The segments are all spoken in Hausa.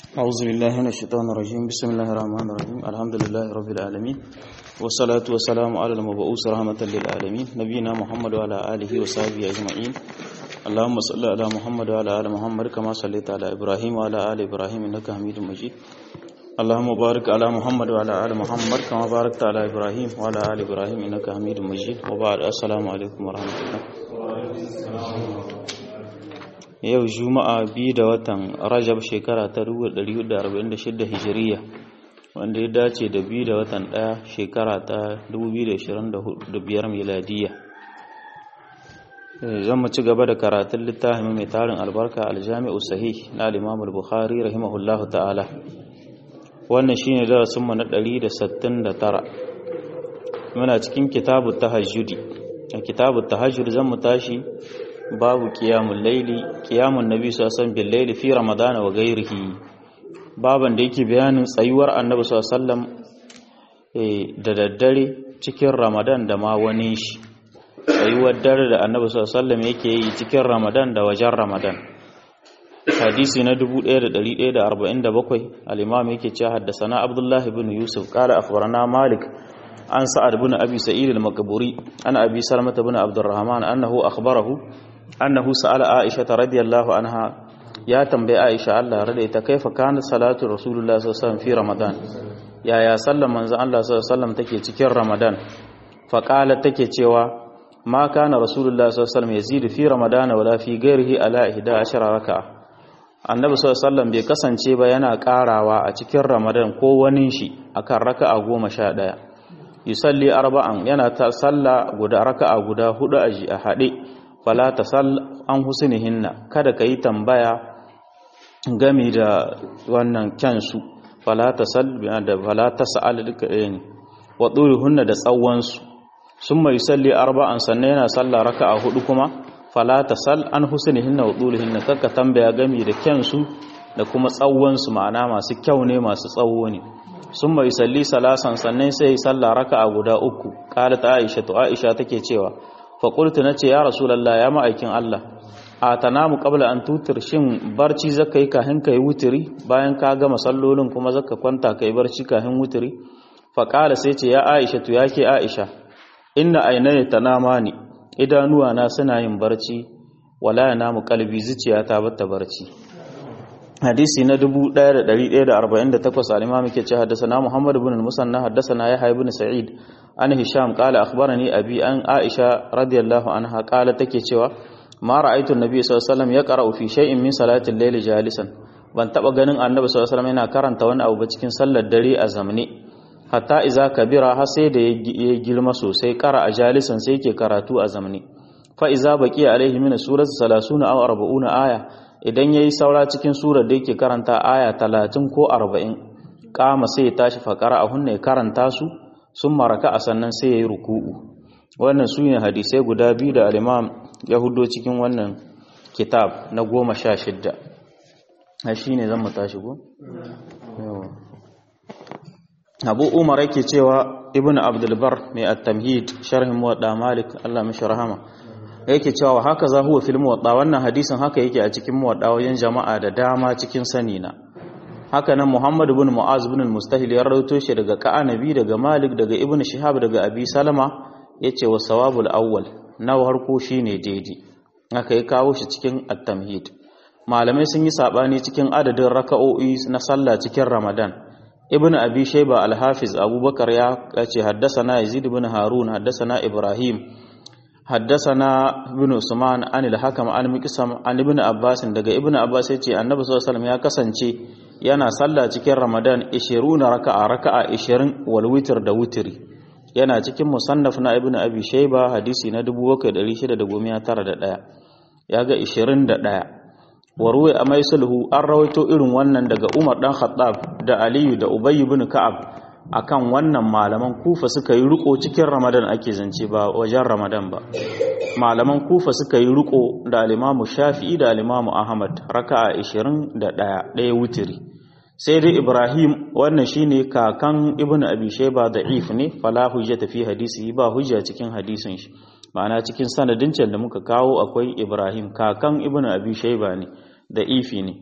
أعوذ بالله من الشيطان الرجيم بسم الله الرحمن الرحيم الحمد لله رب العالمين والصلاة والسلام على المبعوث رحمة للعالمين نبينا محمد وعلى آله وصحبه أجمعين اللهم صل على محمد وعلى آل محمد كما صليت على إبراهيم وعلى آل إبراهيم إنك حميد مجيد اللهم بارك على محمد وعلى آل محمد كما باركت على إبراهيم وعلى آل إبراهيم إنك حميد مجيد وبعد السلام عليكم ورحمة الله yau juma'a biyu da watan rajab shekara ta 1446 hijiriya wanda ya dace da biyu da watan ɗaya shekara ta 2025 miladiya zan mu ci gaba da karatun littafin mai tarin albarka aljami'u sahih na al-imam al-bukhari rahimahullahu ta'ala wannan shine darasin mu na 169 muna cikin kitabut tahajjudi a kitabut tahajjud zan mu tashi babu kiyamun laili kiyamun nabi sallallahu alaihi laili fi ramadana wa gairihi baban da yake bayanin tsayuwar annabi sallallahu da daddare cikin ramadan da ma wani shi tsayuwar dare da annabi sallallahu yake yi cikin ramadan da wajen ramadan hadisi na 1147 al-imam yake cewa haddathana abdullah ibn yusuf qala akhbarana malik an sa'ad ibn abi sa'id al-maqburi ana abi salama ibn abdurrahman annahu akhbarahu annahu sa'ala Aisha radiyallahu anha ya tambayi Aisha Allah rada ita kaifa kana salatu Rasulullah sallallahu alaihi wasallam fi Ramadan yaya sallan manzo Allah sallallahu alaihi wasallam take cikin Ramadan fa qala take cewa ma kana Rasulullah sallallahu alaihi wasallam yazidu fi Ramadan wala fi ghairihi ala 11 raka'a annabi sallallahu alaihi wasallam bai kasance ba yana karawa a cikin Ramadan ko wani shi akan raka'a 11 yusalli arba'an yana ta salla guda raka'a guda hudu a hade fala ta sal an husnihinna kada ka yi tambaya game da wannan kyansu fala ta sal da fala ta sa'al duka ɗaya ne wa hunna da tsawonsu sun mai salli arba'an sannan yana sallah raka'a hudu kuma fala ta sal an husnihinna wa hinna kakka tambaya game da kyansu da kuma tsawonsu ma'ana masu kyau ne masu tsawo ne sun mai salli salasan sannan sai sallah raka'a guda uku qalat aisha to aisha take cewa faƙultu na ce ya rasulallah ya ma'aikin Allah a tanamu ƙabla an tutur shin barci zaka yi kahin ka yi wutiri bayan ka gama sallolin kuma zaka kwanta ka yi barci kahin wutiri faƙala sai ce ya aisha tu ya ke aisha inna ainihin tanama ne idanuwa na suna yin barci wala ya namu kalbi zuciya ta bata barci hadisi na 1148 al-imam yake ce haddathana Muhammad ibn al-Musanna haddathana Yahya ibn Sa'id an Hisham qala akhbarani abi an Aisha radiyallahu anha qala take cewa ma ra'aytu an-nabiy sallallahu alaihi wasallam yaqra'u fi shay'in min salati al-layl jalisan ban taba ganin annabi sallallahu alaihi wasallam yana karanta wani abu ba cikin sallar dare a zamne hatta iza kabira har sai da ya girma sosai qara a jalisan sai yake karatu a zamne fa iza baqiya alaihi min surati 30 aw 40 aya idan ya yi saura cikin surar da yake karanta aya talatin ko arba'in kama sai ya tashi fakara a hunne karanta su sun maraka a sannan sai ya yi ruku'u wannan su ne hadisai guda biyu da alimam ya hudo cikin wannan kitab na goma sha shidda a shi ne zan tashi go? abu umar yake cewa ibn abdulbar mai at-tamhid sharhin muwadda malik allah mishi rahama yake cewa haka za huwa fil muwadda wannan hadisin haka yake a cikin muwadda wajen jama'a da dama cikin sani na haka nan Muhammad ibn Mu'az ibn al-Mustahil ya rawaito shi daga Ka'anabi daga Malik daga Ibn Shihab daga Abi Salama yace wa sawabul awwal na harko shine daidai haka ya kawo shi cikin at-tamhid malamai sun yi sabani cikin adadin raka'o'i na sallah cikin Ramadan Ibn Abi Shayba al-Hafiz Abubakar ya ce haddasa Yazid ibn Harun haddasa Ibrahim حدثنا ابن عثمان عن الحكم عن مقسم عن ابن عباس daga ibn abbas yace annabi sallallahu alaihi ya kasance yana sallah cikin ramadan 20 raka'a raka'a 20 wal witr da witri yana cikin musannaf na ibn abi shayba hadisi na 7691 yaga 21 warwe a mai sulhu an rawaito irin wannan daga umar dan khattab da aliyu da ubay ibn ka'ab akan wannan malaman kufa suka yi riko cikin ramadan ake zance ba wajen ramadan ba malaman kufa suka yi riko da alimamu shafi'i da alimamu ahmad raka'a 21 ɗaya wutiri sai dai ibrahim wannan shine kakan ibnu abi shayba da'if ne fala hujjata fi hadisi ba hujja cikin hadisin shi ma'ana cikin sanadin can da muka kawo akwai ibrahim kakan ibnu abi shayba ne da'ifi ne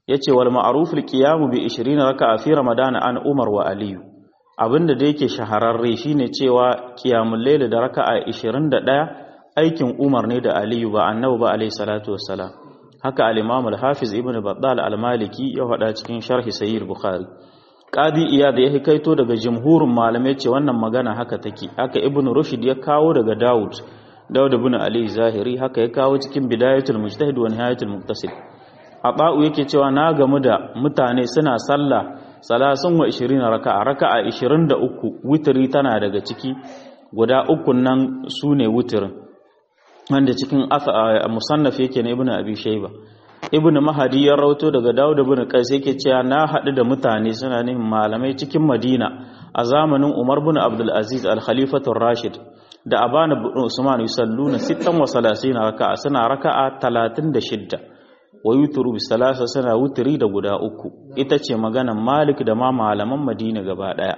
yace wal ma'ruf al qiyam bi 20 raka'a fi ramadan an umar wa aliyu abinda da yake shahararre shine cewa qiyamul layl da raka'a 21 aikin umar ne da aliyu ba annabi ba alayhi salatu wassalam haka al-imam al-hafiz ibn battal al-maliki ya faɗa cikin sharhi sahih bukhari qadi iyad ya hikaito daga jumhurin malamai ce wannan magana haka take haka ibn rushd ya kawo daga daud daud ibn ali zahiri haka ya kawo cikin bidayatul mujtahid wa nihayatul muqtasid aba'u yake cewa na gamu da mutane suna sallah salasun wa 20 raka'a raka'a 23 witri tana daga ciki guda uku nan sune witrin wanda cikin musannaf yake na ibnu abi shayba ibnu mahadi ya rauto daga dawud ibn qais yake cewa na hadu da mutane suna nihin malamai cikin madina a zamanin umar ibn abdul aziz al khalifatur rashid da abana ibn usman yusalluna 36 raka'a suna raka'a 36 wa yuturu bi salasa suna wuturi da guda uku ita ce maganan malik da ma malaman madina gaba daya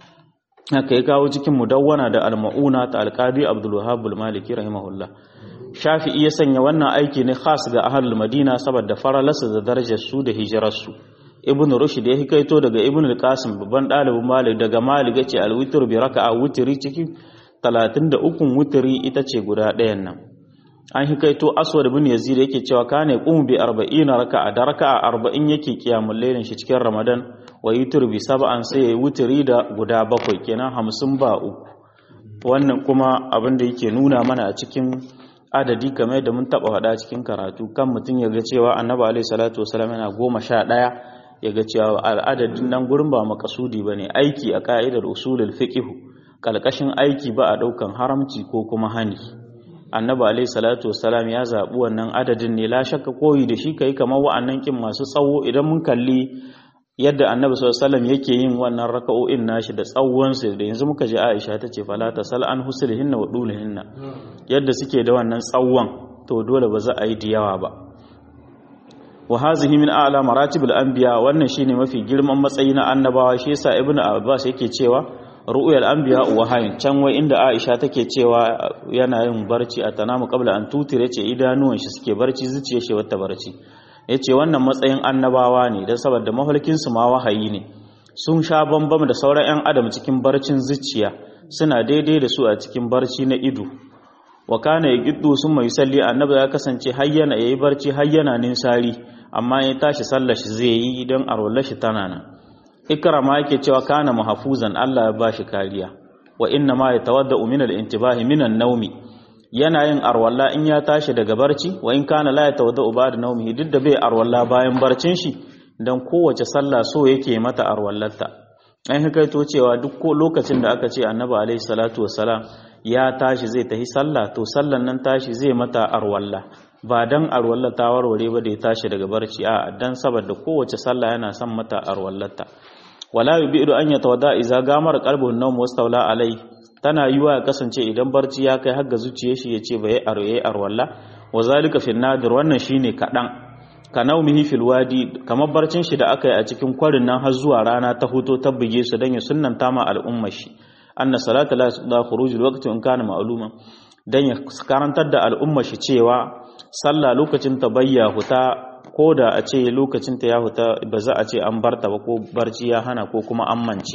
haka ya kawo cikin mudawwana da al-mauna ta al-qadi abdul wahhab al-maliki rahimahullah shafi'i ya sanya wannan aiki ne khas ga ahlul madina saboda faralarsa da darajar su da hijirar su ibnu rushd ya hikaito daga ibnu al-qasim babban dalibin malik daga malik yace al-witr bi raka'a wutri cikin 33 wutri ita ce guda ɗayan nan an hikaito aswad ibn yazid yake cewa kana qum bi 40 raka'a da raka'a 40 yake kiyamul lailin shi cikin ramadan wa yutur bi sab'an sai yayi wutri da guda bakwai kenan 50 ba uku wannan kuma abin da yake nuna mana a cikin adadi kamar yadda mun taba faɗa cikin karatu kan mutum ya ga cewa annabi alaihi salatu wasallam yana goma sha ɗaya ya ga cewa al'adadin nan gurin ba makasudi ba ne aiki a ka'idar usulul fiqh kalkashin aiki ba a ɗaukan haramci ko kuma hani annabi alaihi salatu wasallam ya zaɓi wannan adadin ne la shakka koyi da shi kai kamar wa'annan kin masu tsawo idan mun kalli yadda annabi sallallahu alaihi wasallam yake yin wannan raka'o'in nashi da tsawon su da yanzu muka je Aisha ta ce fala tasal an huslihinna wa dulihinna yadda suke da wannan tsawon to dole ba za a yi diyawa ba wa hazihi min a'la maratibul anbiya wannan shine mafi girman matsayi na annabawa shi yasa ibnu abbas yake cewa ru'yal anbiya wa hayin can wai inda Aisha take cewa yana yin barci a tanamu qabla an tutire ce idanuwan shi suke barci zuciyar shi wata barci ya ce wannan matsayin annabawa ne don saboda mafarkinsu ma wahayi ne sun sha bambam da sauran 'yan adam cikin barcin zuciya suna daidai da su a cikin barci na ido wa kana ya giddu sun mai salli annabi ya kasance hayyana ya yi barci hayyana ninsari amma ya tashi sallar shi zai yi don arwallar shi tana nan ikrama yake cewa kana mahfuzan Allah ya bashi kariya wa inna ma yatawadda min al-intibahi min an-nawmi yana yin arwalla in ya tashi daga barci wa in kana la yatawadda ba'da nawmihi duk da bai arwalla bayan barcin shi dan kowace sallah so yake mata arwallarta an hikaito cewa duk lokacin da aka ce annabi alaihi salatu wassalam ya tashi zai tafi sallah to sallan nan tashi zai mata arwalla ba dan arwalla ta warware ba da ya tashi daga barci a dan saboda kowace sallah yana son mata arwallarta wala yubidu an yatawadda idza gamar qalbun nawm wastawla alai tana yiwa ya kasance idan barci ya kai har ga zuciyar shi yace bai arwaye arwalla wa zalika fi nadir wannan shine kadan ka naumihi fil wadi kamar barcin shi da aka yi a cikin kwarin nan har zuwa rana ta huto ta buge su dan ya sunnanta ma al'ummar shi anna salata la da khuruj alwaqti in kana ma'luma dan ya karantar da al'ummar shi cewa sallah lokacin ta bayya huta ko da a ce lokacin ta ya huta ba za a ce an barta ba ko barci ya hana ko kuma an mance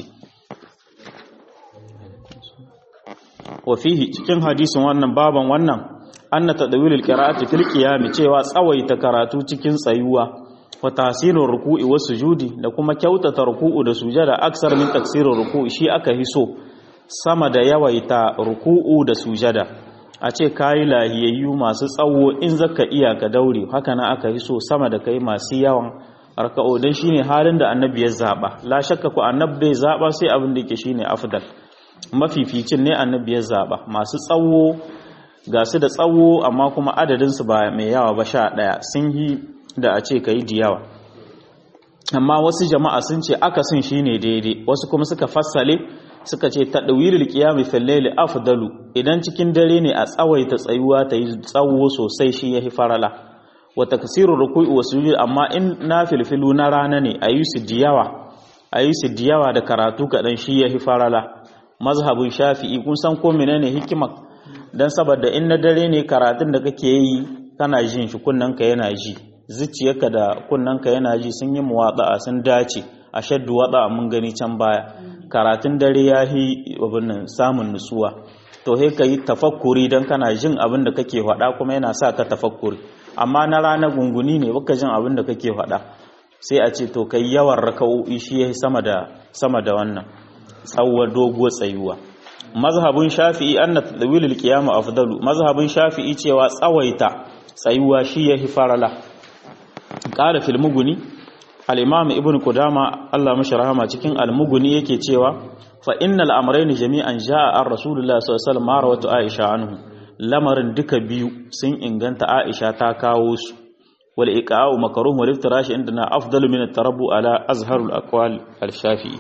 wa fihi cikin hadisin wannan baban wannan anna tadawilul qira'ati fil qiyam cewa tsawaita karatu cikin tsayuwa wa tahsinur ruku'i was sujudi da kuma kyautata ruku'u da sujada aksar min taksirur ruku'i shi aka hiso sama da yawaita ruku'u da sujada a ce kayi lahiyayyu masu tsawo in zaka iya ka daure haka na aka hiso sama da kai masu yawan raka'o dan shine halin da annabi ya zaba la shakka ku annabi bai zaba sai abin da yake shine afdal mafificin ne annabi ya zaba masu tsawo ga su da tsawo amma kuma adadinsu ba mai yawa ba sha ɗaya sun yi da a ce ka yi diyawa amma wasu jama'a sun ce akasin shi ne daidai wasu kuma suka fassale suka ce ta ɗawilil ƙiyami filleli afdalu idan cikin dare ne a tsawaita tsayuwa ta yi tsawo sosai shi ya fi farala wata kasirun ruku'i wasu yi amma in na filfilu na rana ne a yi su diyawa a yi su diyawa da karatu kaɗan shi ya fi farala mazhabin shafi'i kun san ko menene hikimar dan saboda in na dare ne karatun da kake yi kana jin shi ka yana ji zuciyarka da kunnanka yana ji sun yi muwada'a sun dace a shaddu wada mun gani can baya karatun dare ya yi abin samun nutsuwa to he ka yi tafakkuri don kana jin abin da kake faɗa kuma yana sa ka tafakkuri amma na rana gunguni ne baka jin abin da kake faɗa sai a ce to kai yawan raka'o'i shi ya sama da sama da wannan tsawon doguwar tsayuwa mazhabin shafi'i anna tadwilul qiyam afdalu mazhabin shafi'i cewa tsawaita tsayuwa shi yahi farala qala fil muguni al-imam ibn qudama Allah mashi rahama cikin al-muguni yake cewa fa innal amrayn jami'an jaa ar rasulullah sallallahu alaihi wasallam rawatu aisha anhu lamarin duka biyu sun inganta aisha ta kawo su wal iqa'u makruh wal iftirash indana afdalu min at-tarabbu ala azharul aqwal al-shafi'i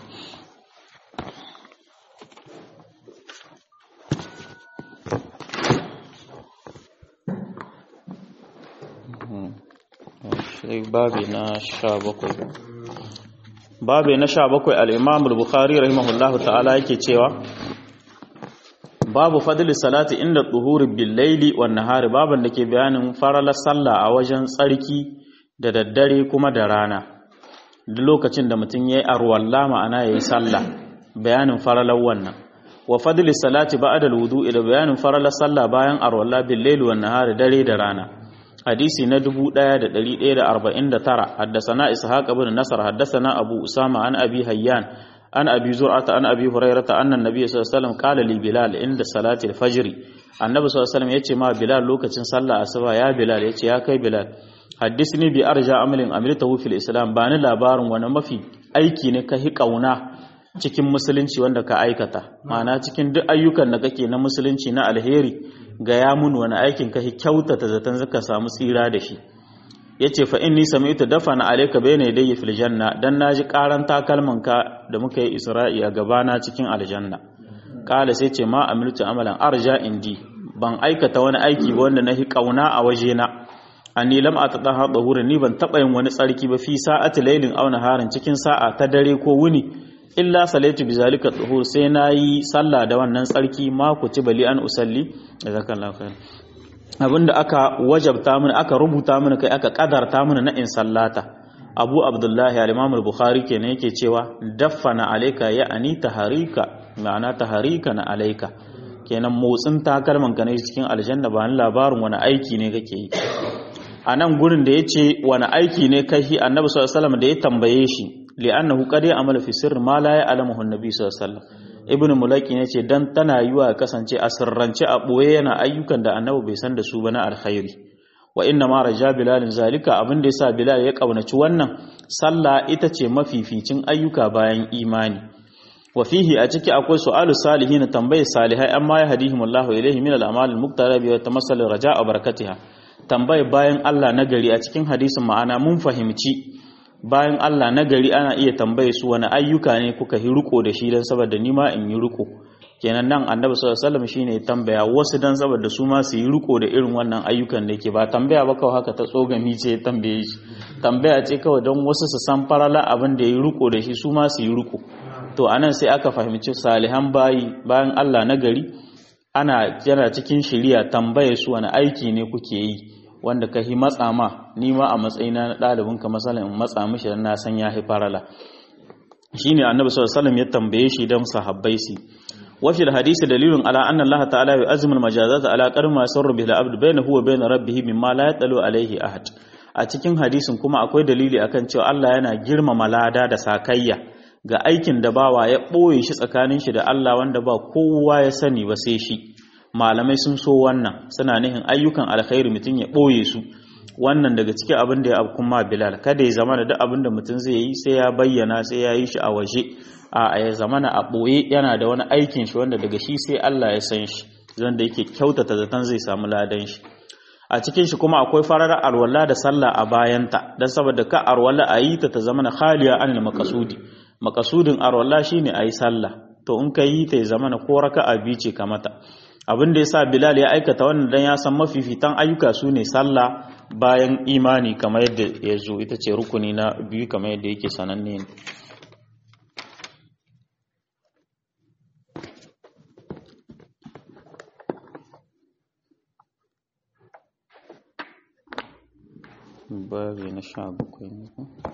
sai babi na sha bakwai babi na sha bakwai al'imam al-bukhari rahimahullahu ta'ala yake cewa babu fadli salati inda tsuhuri billaili wa nahari baban da ke bayanin faralar sallah a wajen tsarki da daddare kuma da rana duk lokacin da mutum ya yi arwalla ma'ana ya yi sallah bayanin faralar wannan wa fadli salati ba'da al-wudu ila bayanin faralar sallah bayan arwalla billaili wa nahari dare da rana hadisi na 1149 haddasana ishaq ibn nasr haddasana abu usama an abi hayyan an abi zur'ata an abi hurairata anna nabiy sallallahu alaihi wasallam qala li bilal inda salati al-fajr annabi sallallahu alaihi wasallam yace ma bilal lokacin sallah asuba ya bilal yace ya kai bilal haddisni bi arja amalin amiltahu fil islam bani labarin wani mafi aiki ne ka hi kauna cikin musulunci wanda ka aikata ma'ana cikin duk ayyukan da kake na musulunci na alheri ga ya mun wani aikin ka kyautata zaton zaka samu tsira da shi yace fa inni sami'tu dafana alayka bayna yadayya fil janna dan naji karan takalman ka da muka yi isra'i a gabana cikin aljanna kala sai ce ma amiltu amalan arja indi ban aikata wani aiki ba wanda nahi kauna a waje na anni lam atadaha dahurin ni ban taba yin wani tsarki ba fi sa'ati laylin aw naharin cikin sa'a ta dare ko wuni illa salaitu bi zalika tuhur sai nayi sallah da wannan tsarki ma ku ci bali an usalli jazakallahu khair abinda aka wajabta mini aka rubuta mini kai aka kadarta mini na in sallata abu abdullahi al-imam al-bukhari kenan yake cewa daffana alayka ya'ani taharika ma'ana taharika na alayka kenan motsin takalman ka ne cikin aljanna ba labarin wani aiki ne kake yi a nan gurin da yace wani aiki ne kai annabi sallallahu alaihi wasallam da ya tambaye shi li'annahu qad ya'malu fi sirri ma la ya'lamuhu an-nabi sallallahu alaihi wasallam ibnu mulaki yace dan tana yiwa kasance a sirrance a boye yana ayyukan da annabi bai san da su ba na alkhairi wa inna ma raja bilal zalika abin da yasa bilal ya kaunaci wannan sallah ita ce mafificin ayyuka bayan imani wa fihi a ciki akwai su'alu salihin tambayi salihai amma ya hadihim Allahu ilaihi min al-amal al-muqtara bi tamassal raja'a barakatiha tambayi bayan Allah nagari a cikin hadisin ma'ana mun fahimci bayan Allah na gari ana iya tambaye su wani ayyuka ne kuka yi riko da shi don saboda nima in yi riko kenan nan annabi sallallahu alaihi wasallam shine tambaya wasu dan saboda su ma su yi riko da irin wannan ayyukan da ke ba tambaya ba kawai haka ta tsogami ce ya tambaye shi tambaya ce kawai don wasu su san farala abin da ya yi riko da shi su ma su yi riko to anan sai aka fahimci salihan bayi bayan Allah na gari ana yana cikin shiriya tambaye su wani aiki ne kuke yi wanda ka hi matsa ma ni ma a matsayina na ɗalibin ka masalan in matsa mishi dan na san ya hi farala shine annabi sallallahu alaihi wasallam ya tambaye shi dan sahabbai su wa fil hadisi dalilun ala anna Allah ta'ala yu'azzimu al-majazat ala qadri ma sarra bihi al-abd bainahu wa bain rabbih mimma la yatalu alaihi ahad a cikin hadisin kuma akwai dalili akan cewa Allah yana girmama lada da sakayya ga aikin da bawa ya ɓoye shi tsakanin shi da Allah wanda ba kowa ya sani ba sai shi malamai sun so wannan suna nihin ayyukan alkhairi mutum ya ɓoye su wannan daga cikin abin da ya abu kuma bilal kada ya zama da duk abin da mutum zai yi sai ya bayyana sai ya yi shi a waje a ya zama a ɓoye yana da wani aikin shi wanda daga shi sai Allah ya san shi zan da yake kyautata zaton zai samu ladan shi a cikin shi kuma akwai farar alwala da sallah a bayanta don saboda ka alwala a yi ta ta zama na khaliya anil makasudi makasudin arwallah shine ayi sallah to in ka yi ta zama na ko raka'a biyu ce kamata abin da yasa Bilal ya aikata wannan dan ya san mafifitan ayyuka su ne sallah bayan imani kamar yadda ya zo ita ce rukuni na biyu kamar yadda yake sananne ne babi na sha bakwai ne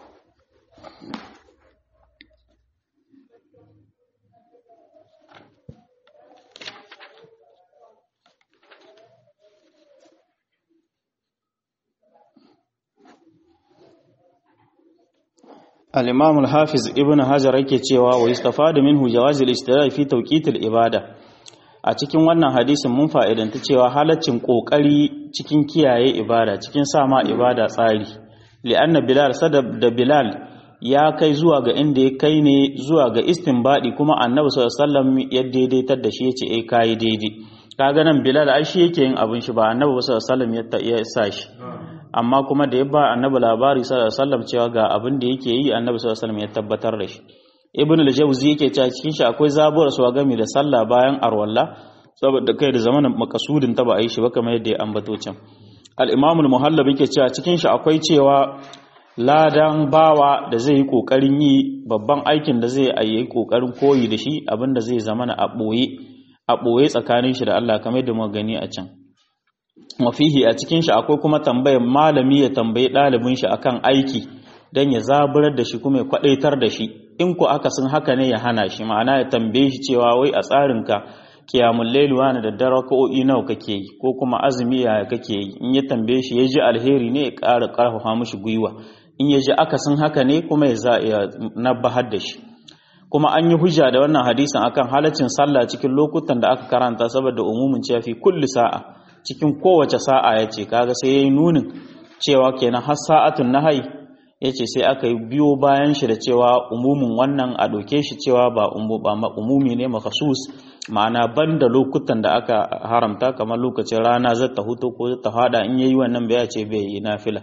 al-imam al-hafiz ibn hajar yake cewa wa yustafadu minhu jawaz al-istidlal fi tawqit al-ibada a cikin wannan hadisin mun fa'idanta cewa halaccin kokari cikin kiyaye ibada cikin sama ibada tsari li'anna bilal sadab da bilal ya kai zuwa ga inda ya kai ne zuwa ga istinbadi kuma annabi sallallahu alaihi wasallam ya daidaitar da shi yace eh kai daidai kaga nan bilal ai shi yake yin abin shi ba annabi sallallahu alaihi wasallam ya sa shi amma kuma da ya ba annabi labari sallallahu alaihi wasallam cewa ga abin da yake yi annabi sallallahu alaihi wasallam ya tabbatar da shi ibn al-jawzi yake cewa cikin shi akwai zabuwar su gami da sallah bayan arwalla saboda kai da zamanin makasudin ta ba a yi shi ba kamar yadda ya ambato can al-imam al-muhallab yake cewa cikin shi akwai cewa ladan bawa da zai yi kokarin yi babban aikin da zai yi kokarin koyi da shi abinda zai zamana a boye a boye tsakanin shi da Allah kamar yadda muka gani a can wafihi a cikin shi akwai kuma tambayar malami ya tambayi ɗalibin shi akan aiki don ya zaburar da shi kuma ya kwadaitar da shi in ku aka sun haka ne ya hana shi ma'ana ya tambaye shi cewa wai a tsarinka kiyamun lailuwa na da daraka'o'i nawa kake yi ko kuma azumi yaya kake yi in ya tambaye shi ya ji alheri ne ya ƙara ƙarfafa mishi gwiwa in ya ji akasin haka ne kuma ya za ya nabbahar da shi kuma an yi hujja da wannan hadisin akan halaccin sallah cikin lokutan da aka karanta saboda umumin cewa fi kulli sa'a cikin kowace sa'a ya ce kaga sai ya yi nunin cewa kenan har sa'atun nahai ya ce sai aka yi biyo bayan shi da cewa umumin wannan a ɗauke shi cewa ba umumi ne makasus ma'ana ban da lokutan da aka haramta kamar lokacin rana zata huto ko zata hada in yayi wannan bai ce bai yi nafila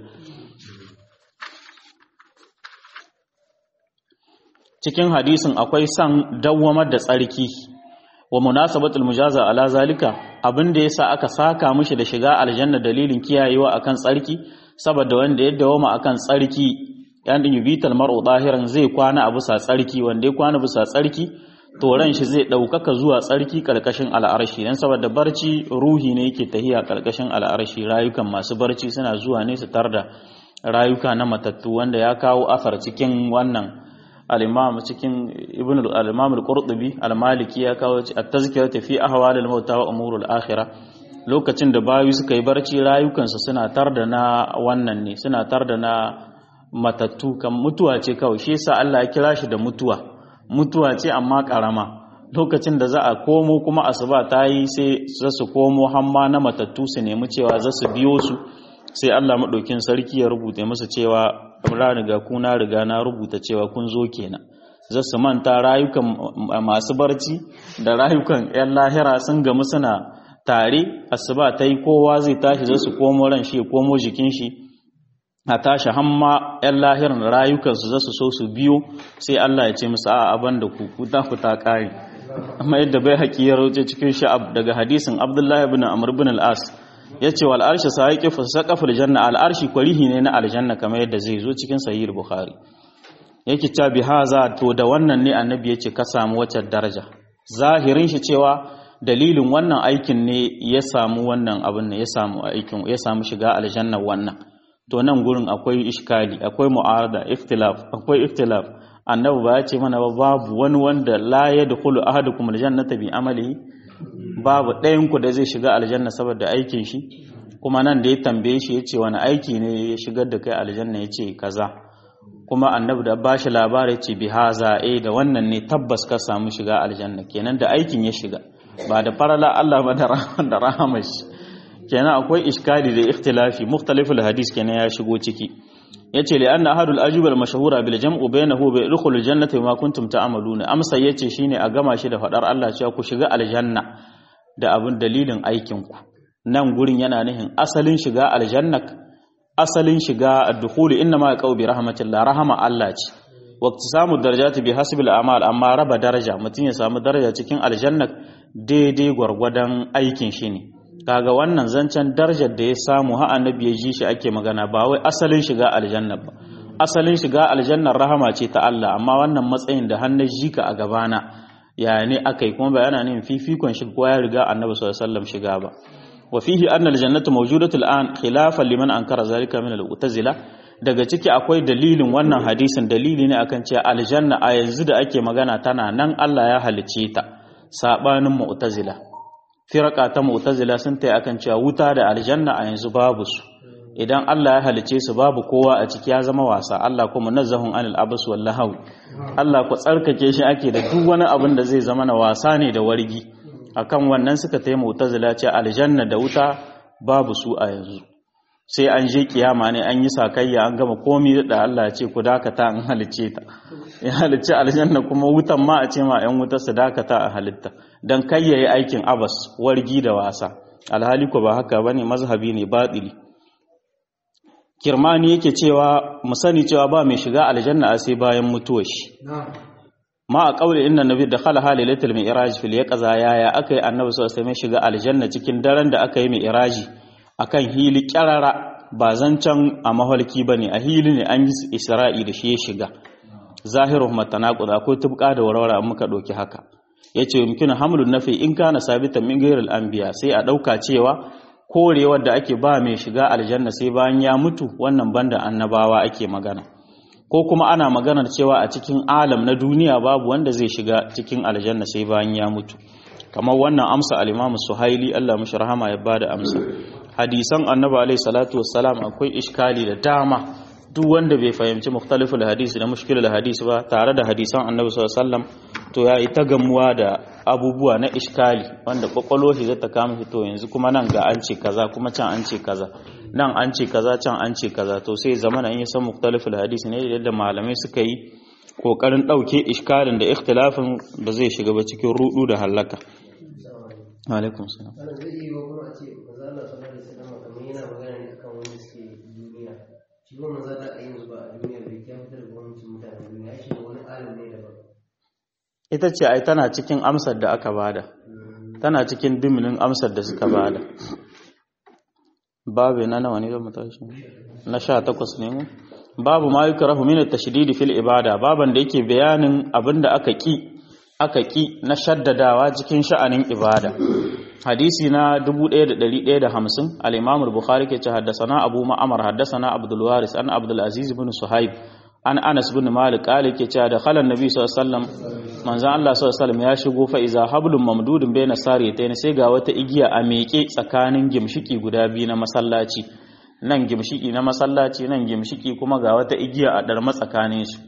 cikin hadisin akwai san dawwamar da tsarki wa munasabatul mujaza ala zalika abin da yasa aka saka mishi da shiga aljanna dalilin kiyayewa akan tsarki saboda wanda ya dawoma akan tsarki yan din yubital mar'u dahiran zai kwana a bisa tsarki wanda ya kwana bisa tsarki to ran shi zai daukaka zuwa tsarki karkashin al'arshi dan saboda barci ruhi ne yake tahiya karkashin al'arshi rayukan masu barci suna zuwa ne su tarda rayuka na matattu wanda ya kawo asar cikin wannan al-imam cikin ibn al-imam al-qurtubi al-maliki ya kawo at-tazkiratu fi ahwal al-maut wa umur al-akhirah lokacin da bayu suka yi barci rayukansu suna tarda na wannan ne suna tarda na matattu kan mutuwa ce kawai shi yasa Allah ya kira shi da mutuwa mutuwa ce amma karama lokacin da za a komo kuma asuba ta yi sai za su komo hamma na matattu su nemi cewa za su biyo su sai Allah maɗaukin sarki ya rubuta musu cewa ra riga kuna riga na rubuta cewa kun zo kenan za su manta rayukan masu barci da rayukan 'yan lahira sun gamu suna tare asuba ta yi kowa zai tashi za su komo ran shi komo jikin shi a tashi hamma 'yan lahiran rayukansu za su so su biyo sai Allah ya ce musu a aban da ku ku ta ku ta kare amma yadda bai haƙi ya rauce cikin sha'ab daga hadisin Abdullahi ibn Amr ibn al-As yace wal arshi sa'iqi fa saqaful janna al arshi kwarihi ne na aljanna kamar yadda zai zo cikin sahih bukhari yake ta bi haza to da wannan ne annabi yace ka samu wacce daraja zahirin shi cewa dalilin wannan aikin ne ya samu wannan abin ne ya samu aikin ya samu shiga aljanna wannan to nan gurin akwai iskali akwai mu'arada ikhtilaf akwai ikhtilaf annabi ba ya ce mana ba babu wani wanda la yadkhulu ahadukum aljannata bi amalihi babu ɗayan ku da zai shiga aljanna saboda aikin shi kuma nan da ya tambaye shi ya ce wani aiki ne ya shigar da kai aljanna ya ce kaza kuma annabi da ba shi labari ce bi haza eh da wannan ne tabbas ka samu shiga aljanna kenan da aikin ya shiga ba da farala Allah ba da rahamar shi kenan akwai iskali da ikhtilafi mukhtaliful hadis kenan ya shigo ciki yace li anna ahadul ajubal mashhura bil jam'u bainahu wa yadkhulul jannata bima kuntum ta'maluna amsa yace shine a gama shi da fadar Allah cewa ku shiga aljanna da abin dalilin aikin ku nan gurin yana nihin asalin shiga aljanna asalin shiga ad-dukhul inna ma yaqau bi rahmatillah rahama Allah ce waqti samu darajati bi hasbil a'mal amma raba daraja mutun ya samu daraja cikin aljanna daidai gwargwadon aikin shi ne kaga wannan zancen darajar da ya samu ha annabi ya ji shi ake magana ba wai asalin shiga aljanna ba asalin shiga aljannar rahama ce ta Allah amma wannan matsayin da hannun jika a gabana ya ne akai kuma bayana ne fifikon shi ko ya riga annabi sallallahu alaihi wasallam shiga ba wa fihi anna aljannatu mawjudatu al'an khilafan liman ankara zalika min al-mu'tazila daga ciki akwai dalilin wannan hadisin dalili ne akan cewa aljanna a yanzu da ake magana tana nan Allah ya halice ta sabanin mu'tazila firqa ta mu'tazila sun tayi akan cewa wuta da aljanna a yanzu babu su idan Allah ya halice su babu kowa a ciki ya zama wasa Allah kuma nazzahun anil abas wal lahaw Allah ku tsarkake shi ake da duk wani abin da zai zama na wasa ne da wargi akan wannan suka tayi mu'tazila ce aljanna da wuta babu su a yanzu sai an je kiyama ne an yi sakayya an gama komi da Allah ya ce ku dakata an halice ta ya halice aljanna kuma wutan ma a ce ma yan wuta su dakata a halitta dan kai yayi aikin abas wargi da wasa alhali ko ba haka bane mazhabi ne batili kirmani yake cewa mu sani cewa ba mai shiga aljanna a sai bayan mutuwar shi ma a kauli inna nabi da khala halilatul mi'raj fil yaqza yaya akai annabi sallallahu alaihi wasallam shiga aljanna cikin daren da aka yi mi'raji akan hili kyarara ba zancan a mahalki bane a hili ne an yi isra'i da shi ya shiga zahiru matanaqud akwai tubqa da warwara an muka doki haka yace yumkinu hamlun nafi in kana sabitan min ghairil anbiya sai a dauka cewa korewar da ake ba mai shiga aljanna sai bayan ya mutu wannan banda annabawa ake magana ko kuma ana maganar cewa a cikin alam na duniya babu wanda zai shiga cikin aljanna sai bayan ya mutu kamar wannan amsa al-Imam Suhaili Allah mishi rahama ya bada amsa hadisan annabi alaihi salatu wassalam akwai iskali da dama duk wanda bai fahimci mukhtaliful hadisi da mushkilul hadisi ba tare da hadisan annabi sallallahu alaihi wasallam to ya ita gamuwa da abubuwa na iskali wanda kwakwalo shi zata kama shi to yanzu kuma nan ga an ce kaza kuma can an ce kaza nan an ce kaza can an ce kaza to sai zamana in yi san mukhtaliful hadisi ne yadda malamai suka yi kokarin dauke iskalin da ikhtilafin ba zai shiga ba cikin rudu da halaka alaikum salam zai iya wa kuma a ce maza Allah sallallahu alaihi wasallam kamar yana magana ne akan wanda suke duniya shi kuma maza Allah a yanzu ba a duniya bai kya fitar da gwamnatin mutanen duniya shi ne wani alim ne daban ita ce ai tana cikin amsar da aka bada tana cikin diminin amsar da suka bada babu na nawa ne zan mu tashi na 18 ne mu babu ma yukrahu min at-tashdid fil ibada baban da yake bayanin abinda aka ki aka ki na shaddadawa cikin sha'anin ibada hadisi na 1150 al-imam al-bukhari ke ce haddathana abu ma'amar haddathana abdul waris an abdul aziz ibn suhaib an anas ibn malik kale ke ce da khalan nabi sallallahu alaihi wasallam manzon Allah sallallahu alaihi wasallam ya shigo fa iza hablum mamdudun bayna sariyatayn sai ga wata igiya a meke tsakanin gimshiki guda biyu na masallaci nan gimshiki na masallaci nan gimshiki kuma ga wata igiya a dar matsakanin su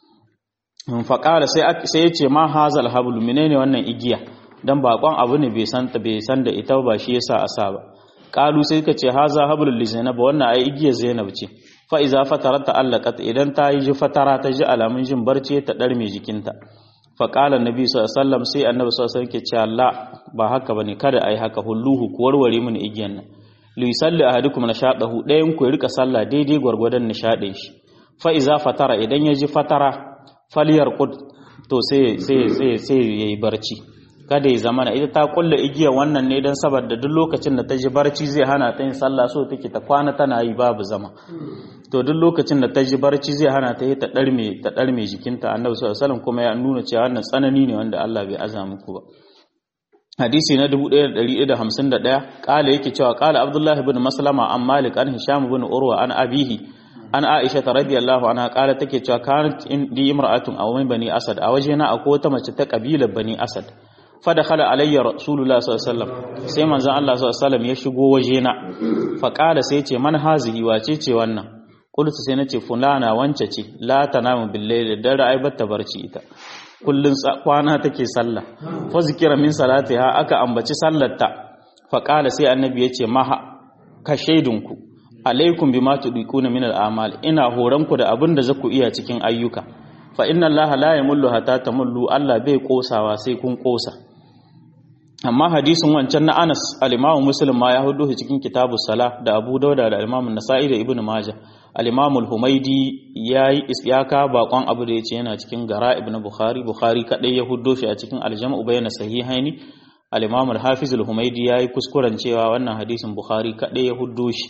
faƙara sai ya ce ma hazal hablu menene wannan igiya dan bakon abu ne bai san bai san da ita ba shi yasa asa ba qalu sai ka ce haza hablul li zainab wannan ai igiyar zainab ce fa iza fatarat ta'allaqat idan ta yi fatara ta ji alamun jin barci ta dar mai jikinta fa qala annabi sallallahu alaihi wasallam sai annabi sallallahu alaihi wasallam ke ce Allah ba haka bane kada ai haka hulluhu ku warware mun igiyan nan li yusalli ahadukum nashadahu dayan ku rika sallah daidai gwargwadon nishadin shi fa iza fatara idan ya ji fatara faliyar kud to sai sai sai sai yayi barci kada ya zamana ita ta kulle igiya wannan ne dan saboda duk lokacin da ta ji barci zai hana ta yin sallah so take ta kwana tana yi babu zama to duk lokacin da ta ji barci zai hana ta yi ta darme ta darme jikinta annabi sallallahu alaihi wasallam kuma ya nuna cewa wannan tsanani ne wanda Allah bai aza muku ba hadisi na 1151 kala yake cewa kala abdullahi ibn maslama an malik an hisham ibn urwa an abihi an aisha ta radiyallahu anha kala take cewa kanat indi imra'atun aw min bani asad a wajena akwai wata mace ta kabilar bani asad fa dakhala alayya rasulullah sallallahu alaihi wasallam sai manzon Allah sallallahu alaihi wasallam ya shigo wajena fa kala sai ce man hazihi wace ce wannan qultu sai nace fulana wance ce la tanamu billahi da ra'ai batta barci ita kullun kwana take sallah fa zikira min salatiha aka ambaci sallarta fa kala sai annabi ya ce maha ka shaidunku alaikum bima tudiquna min al'amal ina horan ku da abin da zaku iya cikin ayyuka fa inna allaha la yamullu hatta tamullu Allah bai kosawa sai kun kosa amma hadisin wancan na Anas al-Imam Muslim ma ya hudu cikin kitabus salah da Abu Dauda da al-Imam Nasa'i da Ibn Majah al-Imam al-Humaidi yayi isyaka bakon abu da yace yana cikin gara Ibn Bukhari Bukhari kadai ya hudo shi a cikin al-Jam'u bayna sahihaini al-Imam al-Hafiz al-Humaidi yayi kuskuren cewa wannan hadisin Bukhari kadai ya hudo shi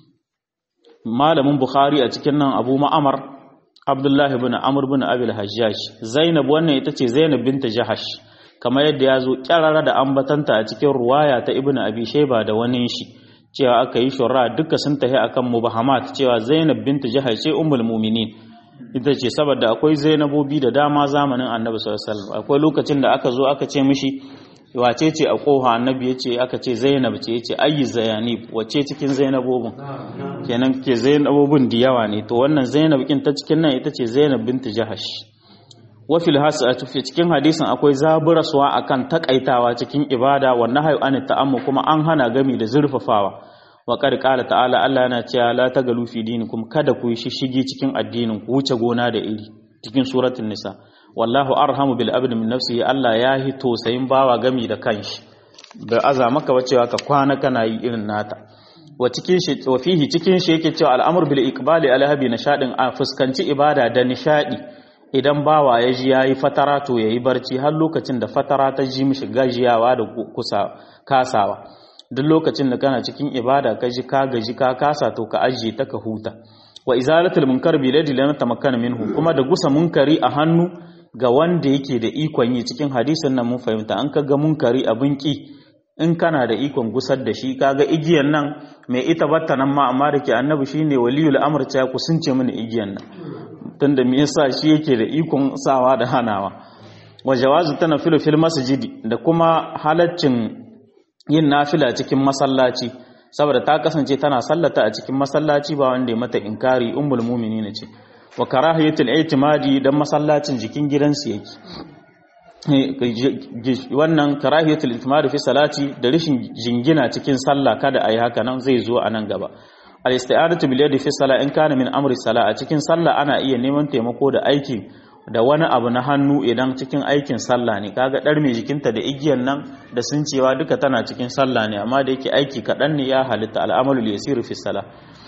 malamin Bukhari a cikin nan Abu Ma'amar Abdullah ibn Amr ibn Abil Hajjaj Zainab wannan ita ce Zainab binta Jahash kamar yadda ya zo kyarara da ambatanta a cikin ruwaya ta Ibn Abi Shayba da wani shi cewa aka yi shura duka sun tahi akan mubahamat cewa Zainab bintu Jahash ce ummul mu'minin ita ce saboda akwai Zainabobi da dama zamanin Annabi sallallahu alaihi wasallam akwai lokacin da aka zo aka ce mishi wace ce a koha Annabi yace aka ce Zainab ce yace ayyi zayanib wace cikin Zainabobin kenan ke Zainabobin da yawa ne to wannan Zainab kin ta cikin nan ita ce Zainab bintu Jahash wa fil hasatu fi cikin hadisin akwai zaburaswa akan takaitawa cikin ibada wa nahyu an ta'ammu kuma an hana gami da zurfafawa wa qad qala ta'ala Allah yana cewa la tagalu fi dinikum kada ku yi shishigi cikin addinin ku wuce gona da iri cikin suratul nisa wallahu arhamu bil abdi min nafsihi Allah ya hi tosayin bawa gami da kanshi da aza maka ba cewa ka kwana kana yi irin nata wa cikin shi wa fihi cikin shi yake cewa al'amr bil iqbali ala habi nishadin a fuskanci ibada da nishadi idan bawa ya ji yayi fatara to yayi barci har lokacin da fatara ta ji mishi gajiyawa da kusa kasawa duk lokacin da kana cikin ibada ka ji ka gaji ka kasa to ka ajiye ta ka huta wa izalatul munkar bi ladi lana tamakkana minhu kuma da gusa munkari a hannu ga wanda yake da ikon yi cikin hadisin nan mun fahimta an kaga munkari abin ki in kana da ikon gusar da shi kaga igiyan nan mai ita batta nan ma amma da ke annabi shine waliyul amr ta ku sun ce mini igiyan nan tunda me yasa shi yake da ikon sawa da hanawa wa jawazu tanafilu fil masjidi da kuma halaccin yin nafila cikin masallaci saboda ta kasance tana sallata a cikin masallaci ba wanda ya mata inkari ummul mu'minin ce wa karahiyatul i'timadi dan masallacin jikin gidansu yake wannan karahiyatul i'timadi fi salati da rishin jingina cikin sallah kada ayi haka nan zai zo a nan gaba al-isti'adatu bil yadi fi salah in kana min amri salah a cikin sallah ana iya neman taimako da aiki da wani abu na hannu idan cikin aikin sallah ne kaga dar mai jikinta da igiyan nan da sun cewa duka tana cikin sallah ne amma da yake aiki kaɗan ne ya halitta al'amalu yasiru fi salah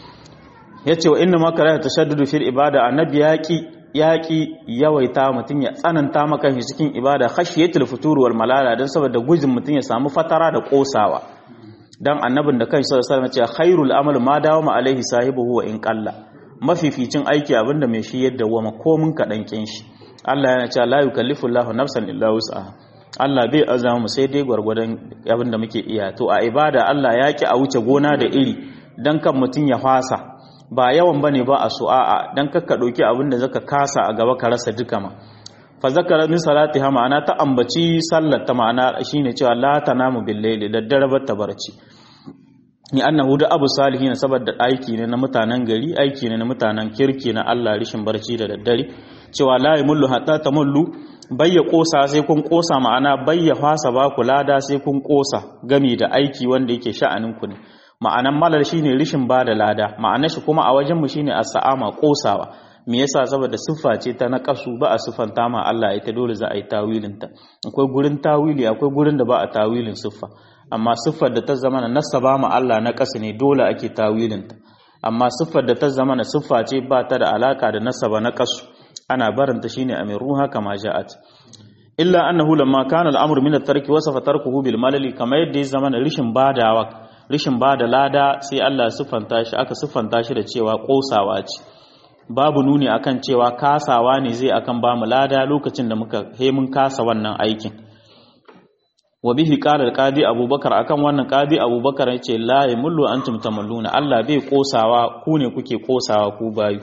yace wa inna ma karaha tashaddudu fil ibada annabi yaqi yaqi yawaita mutun ya tsananta maka shi cikin ibada khashiyatul futur wal malala dan saboda gujin mutun ya samu fatara da kosawa dan annabin da kanshi sallallahu alaihi wasallam ya ce khairul amal ma dawama alaihi sahibihi wa in qalla mafificin aiki abinda mai shi yadda wama komin kaɗan kin shi Allah yana cewa la yukallifu Allahu nafsan illa wus'aha Allah bai azama mu sai dai gwargwadon abinda muke iya to a ibada Allah ya ki a wuce gona da iri dan kan mutun ya fasa ba yawan bane ba a su'a dan kakka dauki abinda zaka kasa a gaba ka rasa duka ma fa zakara min salatiha ma'ana ta ambaci sallar ta ma'ana shine cewa la tanamu bil layli daddare ba ta barci ni annahu da abu salihin saboda aiki ne na mutanen gari aiki ne na mutanen kirki na Allah rishin barci da daddare cewa la yamullu hatta tamullu bayya kosa sai kun kosa ma'ana bayya fasa ba ku lada sai kun kosa gami da aiki wanda yake sha'anin ku ne ma'anan malal shine rishin ba da lada ma'anar shi kuma a wajen mu shine as-sa'ama kosawa me yasa saboda siffa ce ta naqasu ba a siffanta ma Allah ita dole za a yi tawilin ta akwai gurin tawili akwai gurin da ba a tawilin siffa amma siffar da ta zama na nasaba ma Allah na ƙasa ne dole ake tawilinta amma siffar da ta zama na siffa ce ba ta da alaka da nasaba na ƙasu ana barinta shine amiruha kama ja'at illa annahu lamma kana al'amru min at-tarki wasafa tarkuhu bil malali kama yadda ya zama na rishin badawa rishin bada lada sai Allah ya siffanta shi aka siffanta shi da cewa kosawa ce babu nuni akan cewa kasawa ne zai akan ba mu lada lokacin da muka he mun kasa wannan aikin wa bihi qala al-qadi abubakar akan wannan qadi abubakar yace la yamullu antum tamalluna Allah bai kosawa ku ne kuke kosawa ku bayu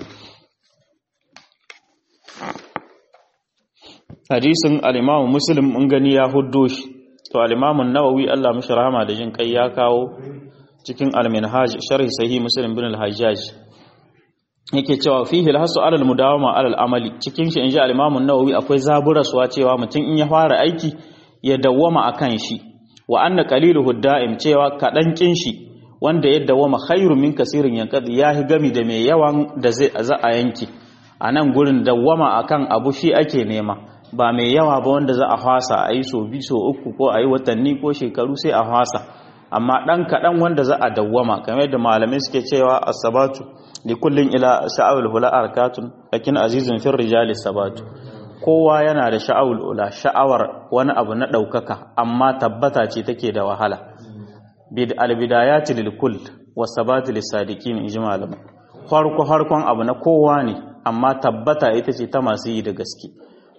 hadisin al-imam muslim mun gani ya huddo shi to al-imam an-nawawi Allah mishi rahama da jin kai ya kawo cikin al-minhaj sharh sahih muslim bin al-hajjaj yake cewa fihi al-hasu ala al-mudawama ala al-amali cikin shi inji al-imam an-nawawi akwai zaburaswa cewa mutum in ya fara aiki ya dawwama a kan shi wa anna qaliluhu da'im cewa kaɗan kin shi wanda ya dawwama khairu min kasirin yanqadi yahi gami da mai yawan da zai za a yanki a nan gurin dawwama akan abu shi ake nema ba mai yawa ba wanda za a fasa a yi so bi so uku ko a yi watanni ko shekaru sai a fasa amma ɗan kaɗan wanda za a dawwama kamar yadda malamai suke cewa asabatu li kullin ila sha'awul hula arkatun lakin azizun fir rijali sabatu kowa yana da sha'awul ula sha'awar wani abu na ɗaukaka amma tabbata ce take da wahala bid albidayati lil kull wasabati lis sadiqin inji malama farko harkon abu na kowa ne amma tabbata ita ce ta masu yi da gaske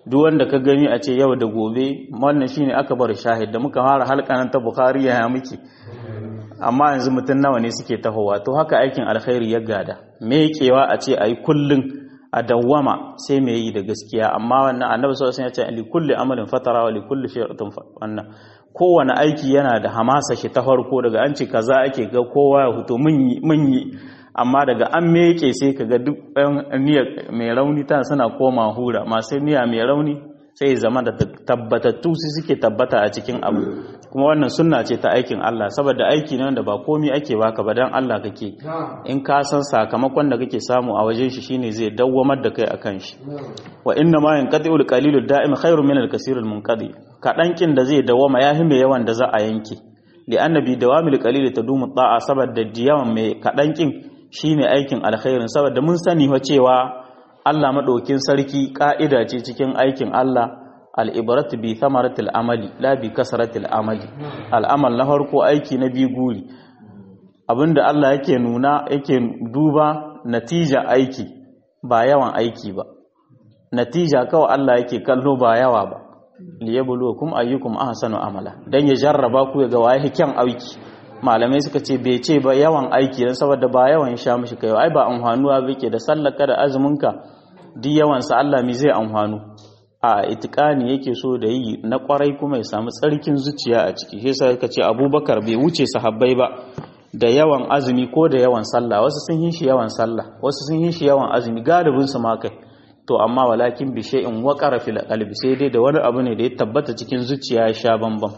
duk wanda ka gani a ce yau da gobe wannan shine aka bar shahid da muka fara halkanan ta bukhari ya muke amma yanzu mutum nawa ne suke tahowa to haka aikin alkhairi ya gada me kewa a ce ayi kullun a dawwama sai me yi da gaskiya amma wannan annabi sallallahu alaihi wasallam ya ce li kulli amalin fatara wa li kulli shay'in wannan kowane aiki yana da hamasa shi ta farko daga an ce kaza ake ga kowa ya huto mun yi amma daga an meke sai ka ga duk niyyar mai rauni ta suna koma hura masu niyya mai rauni sai zama da tabbatattu su suke tabbata a cikin abu kuma wannan sunna ce ta aikin Allah saboda aiki ne wanda ba komi ake baka ba dan Allah kake in ka san sakamakon da kake samu a wajen shi shine zai dawwamar da kai akan shi wa inna ma yanqati'ul qalilud da'im khairun min al-kasiril munqadi kadan kin da zai dawwama yahi mai yawan da za a yanke li annabi dawamil qalil tadumu ta'a saboda diyawan mai kadan kin shine aikin alkhairin saboda mun sani wa cewa Allah maɗaukin sarki ƙa'ida ce cikin aikin Allah al'ibarat bi thamaratil amali la bi kasaratil amali al'amal na farko aiki na biyu guri abinda Allah yake nuna yake duba natija aiki ba yawan aiki ba natija kawai Allah yake kallo ba yawa ba liyabluwakum ayyukum ahsanu amala dan ya jarraba ku ga waye kyan aiki malamai suka ce bai ce ba yawan aiki dan saboda ba yawan sha mishi kai ai ba amfanuwa bake da sallaka da azuminka duk yawan sa Allah mi zai amfanu a itikani yake so da yi na kwarai kuma ya samu tsarkin zuciya a ciki shi yasa suka ce Abubakar bai wuce sahabbai ba da yawan azumi ko da yawan sallah wasu sun yi shi yawan sallah wasu sun yi shi yawan azumi galibin su ma kai to amma walakin bi shay'in waqara fil qalbi sai dai da wani abu ne da ya tabbata cikin zuciya ya sha bambam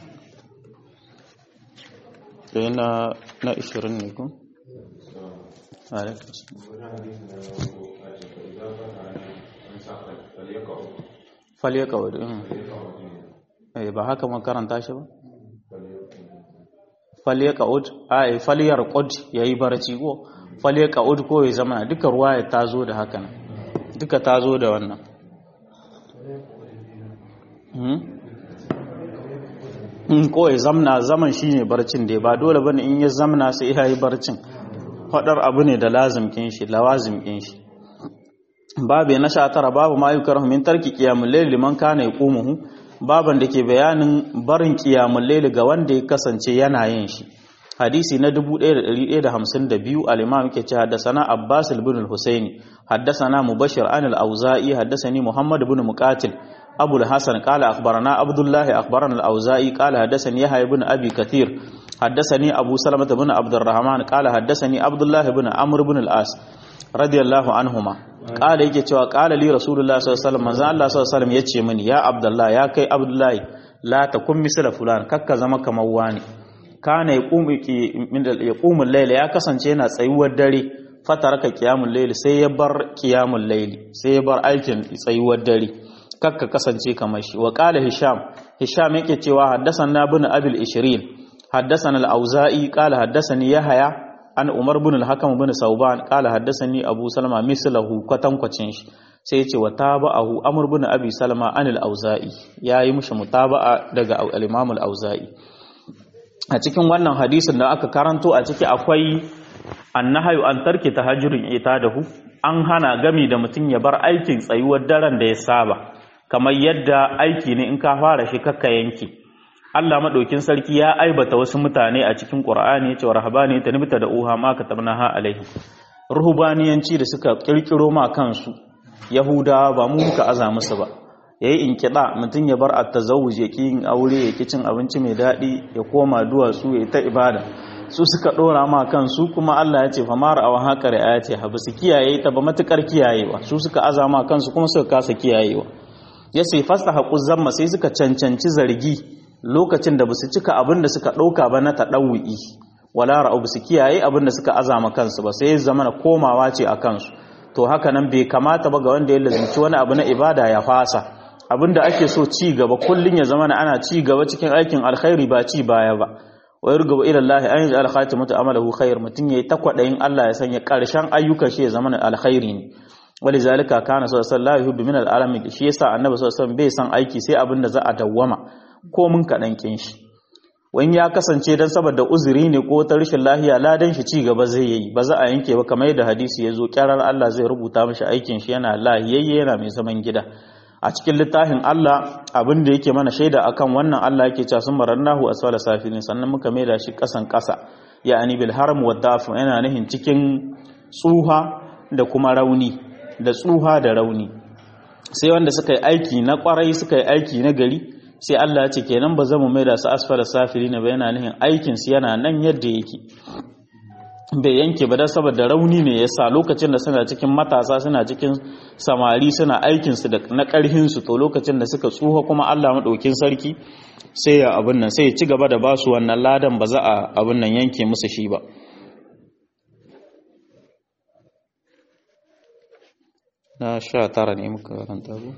sai na na 20 ne ko falyaka wadda eh ba haka makaranta shi ba falyaka ud ai falyar qud yayi barci ko falyaka ud ko ya zama duka ruwaya ta zo da haka nan duka ta zo da wannan in ko ya zamna zaman shine barcin da ba dole bane in ya zamna sai ya yi barcin fadar abu ne da lazimkin shi lawazimkin shi babu na sha tara babu ma yukrahu min tarki qiyamul layl liman kana yaqumuhu baban da ke bayanin barin qiyamul layl ga wanda ya kasance yana yin shi hadisi na 1152 al-imam yake ce haddathana abbas ibn al-husaini haddathana mubashir an al-auza'i haddathani muhammad ibn muqatil أبو الحسن قال أخبرنا عبد الله أخبرنا الأوزائي قال حدثني يحيى بن أبي كثير حدثني أبو سلمة بن عبد الرحمن قال حدثني عبد الله بن عمرو بن العاص رضي الله عنهما قال yake cewa qala li rasulullah sallallahu alaihi wasallam manzo Allah sallallahu alaihi wasallam yace mini ya abdullah ya kai abdullahi la takun misla fulan kakka zama kamar wani kana yaqumu min yaqumu al-layl ya kasance yana tsayuwar dare fataraka qiyamul layl sai ya bar qiyamul layl sai ya bar aikin tsayuwar dare kakka kasance kamar shi wa qala hisham hisham yake cewa haddathana ibn abil ishrin haddathana al-auza'i qala haddathani yahya an umar ibn al-hakam ibn sauban qala haddathani abu salama mislahu kwatankwacin shi sai yace wa tabahu amr ibn abi salama an al-auza'i yayi mushi mutaba'a daga al-imam al-auza'i a cikin wannan hadisin da aka karanto a ciki akwai annahayu an tarki tahajjurin itadahu an hana gami da mutum ya bar aikin tsayuwar daren da ya saba kamar yadda aiki ne in ka fara shi kakka yanki Allah madaukin sarki ya aibata wasu mutane a cikin Qur'ani yace rahabani ta nibta da uha ma katabnaha alaihi ruhubaniyanci da suka kirkiro ma kansu yahudawa ba mu muka aza musu ba yayi inkida mutum ya bar at-tazawuj ya yin aure ya cin abinci mai dadi ya koma duwatsu ya ta ibada su suka dora ma kansu kuma Allah ya ce fa mara aw haka ayati habu su kiyaye ta ba matukar kiyayewa su suka aza ma kansu kuma suka kasa kiyayewa ya sai fasta haƙu zamma sai suka cancanci zargi lokacin da basu cika abin da suka ɗauka ba na taɗawu'i wala ra'u basu kiyaye abin da suka azama kansu ba sai zama na komawa ce a kansu to haka nan bai kamata ba ga wanda ya lazimci wani abu na ibada ya fasa abin da ake so ci gaba kullun ya zama ana ci gaba cikin aikin alkhairi ba ci baya ba wa yurgaba ila Allah an yaj'al khatimatu amalahu khair mutun yayi takwadayin Allah ya sanya karshen ayyukan shi ya zama alkhairi ne walizalika kana sallallahu alaihi min al'alamin shi yasa annabi sallallahu alaihi bai san aiki sai abin da za a dawwama ko mun kadan kin shi wani ya kasance dan saboda uzuri ne ko ta rashin lahiya ladan shi ci gaba zai yi ba za a yanke ba kamar yadda hadisi ya zo kyarar Allah zai rubuta mishi aikin shi yana lahiyayye yana mai zaman gida a cikin littafin Allah abin da yake mana shaida akan wannan Allah yake cewa sun marannahu asfala safilin sannan muka maida shi kasan kasa ya'ani bil haram wa daf yana nihin cikin tsuha da kuma rauni da tsuha da rauni sai wanda suka yi aiki na kwarai suka yi aiki na gari sai Allah ya ce kenan ba zamu maida su asfala safilin ba yana nihin aikin su yana nan yadda yake bai yanke ba dan saboda rauni ne yasa lokacin da suna cikin matasa suna cikin samari suna aikin su da na karhin su to lokacin da suka tsuha kuma Allah madaukin sarki sai ya abin nan sai ya ci gaba da basu wannan ladan ba za a abin nan yanke musu shi ba na sha tara ne muka karanta ku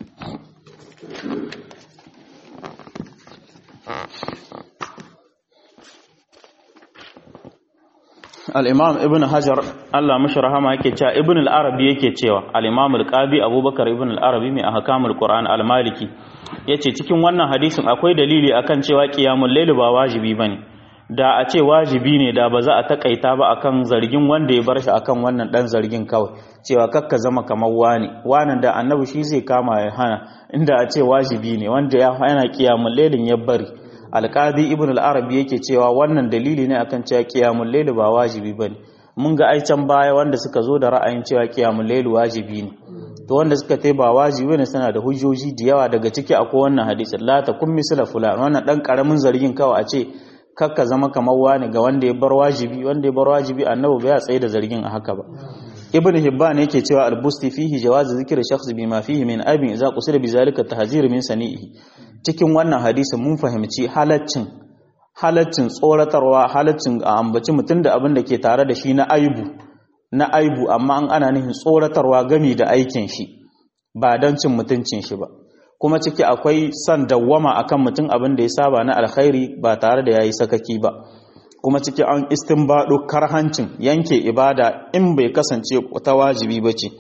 al'imam ibn hajar Allah mashi rahama yake cewa ibn al'arabi yake cewa al'imam al-qabi abubakar ibn al'arabi mai a hakamul ƙura'an al-maliki ya ce cikin wannan hadisin akwai dalili akan cewa ƙiyamun lailu ba wajibi ba ne da a ce wajibi ne da ba za a takaita ba akan zargin wanda ya bar shi akan wannan ɗan zargin kawai cewa kakka zama kamar wani wani da annabi shi zai kama ya hana inda a ce wajibi ne wanda ya hana ƙiyamun lailin ya bari alƙadi ibn al-arabi yake cewa wannan dalili ne akan cewa qiyamul layl ba wajibi bane mun ga ai can baya wanda suka zo da ra'ayin cewa qiyamul layl wajibi ne to wanda suka tai ba wajibi ne suna da hujjoji da yawa daga ciki akwai wannan hadisi la takun misla fulan wannan dan karamin zargin kawai a ce kakka zama kamar wani ga wanda ya bar wajibi wanda ya bar wajibi annabi ba ya tsaye da zargin a haka ba ibn hibban yake cewa al-busti fihi jawaz zikri shakhs bima fihi min abin idza qusira bi zalika tahzir min sani'i cikin wannan hadisi mun fahimci halaccin halaccin tsoratarwa halaccin a ambaci mutum da abin da ke tare da shi na aibu na aibu amma an ana nufin tsoratarwa gami da aikin shi ba don cin mutuncin shi ba kuma ciki akwai son dawwama akan mutum abin da ya saba na alkhairi ba tare da yayi sakaki ba kuma ciki an istinbado karhancin yanke ibada in bai kasance ta wajibi bace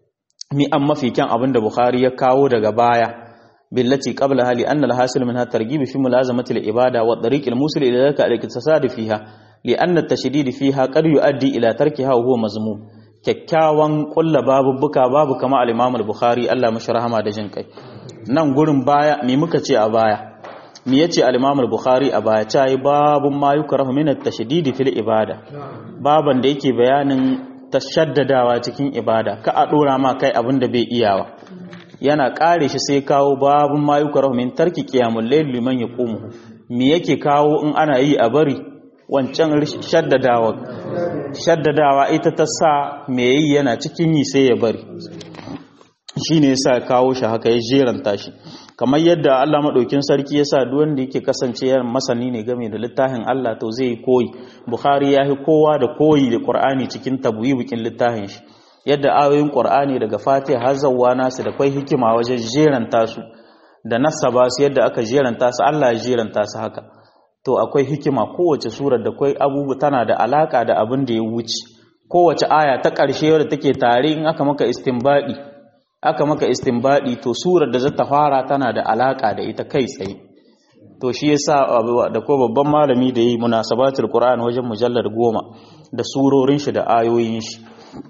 mi an mafi kyan abin da Bukhari ya kawo daga baya billati qablaha li anna al-hasil minha targhib fi mulazamati al-ibada wa tariq al-musil ila dhalika al-iktisad fiha li anna at-tashdid fiha qad yuaddi ila tarkiha wa huwa mazmum kyakkyawan kulla babubuka babu kama al-imam al-bukhari Allah mashi rahama da jin kai nan gurin baya me muka ce a baya me yace al-imam al-bukhari a baya ta yi babun ma yukrahu min at-tashdid fil ibada baban da yake bayanin tashaddadawa cikin ibada ka a dora ma kai abin da bai iyawa yana kare shi sai kawo babun ma yukrahu min tarki qiyamul layl liman yaqumu me yake kawo in ana yi a bari wancan shaddadawa shaddadawa ita ta sa me yi yana cikin yi sai ya bari shine yasa kawo shi haka ya jeranta shi kamar yadda Allah maɗaukin sarki ya sa wanda yake kasance masani ne game da littafin Allah to zai koyi Bukhari ya yi kowa da koyi da Qur'ani cikin tabwibikin littafin shi yadda ayoyin Qur'ani daga Fatiha har zawwa nasu da kai hikima wajen jeranta su da nasaba su yadda aka jeranta su Allah ya jeranta su haka to akwai hikima kowace surar da kai abubu tana da alaka da abin da ya wuce kowace aya ta ƙarshe wadda take tare in aka maka istinbadi aka maka istinbadi to surar da za ta fara tana da alaka da ita kai tsaye to shi yasa da ko babban malami da yi munasabatul qur'an wajen mujallar goma da surorin shi da ayoyin shi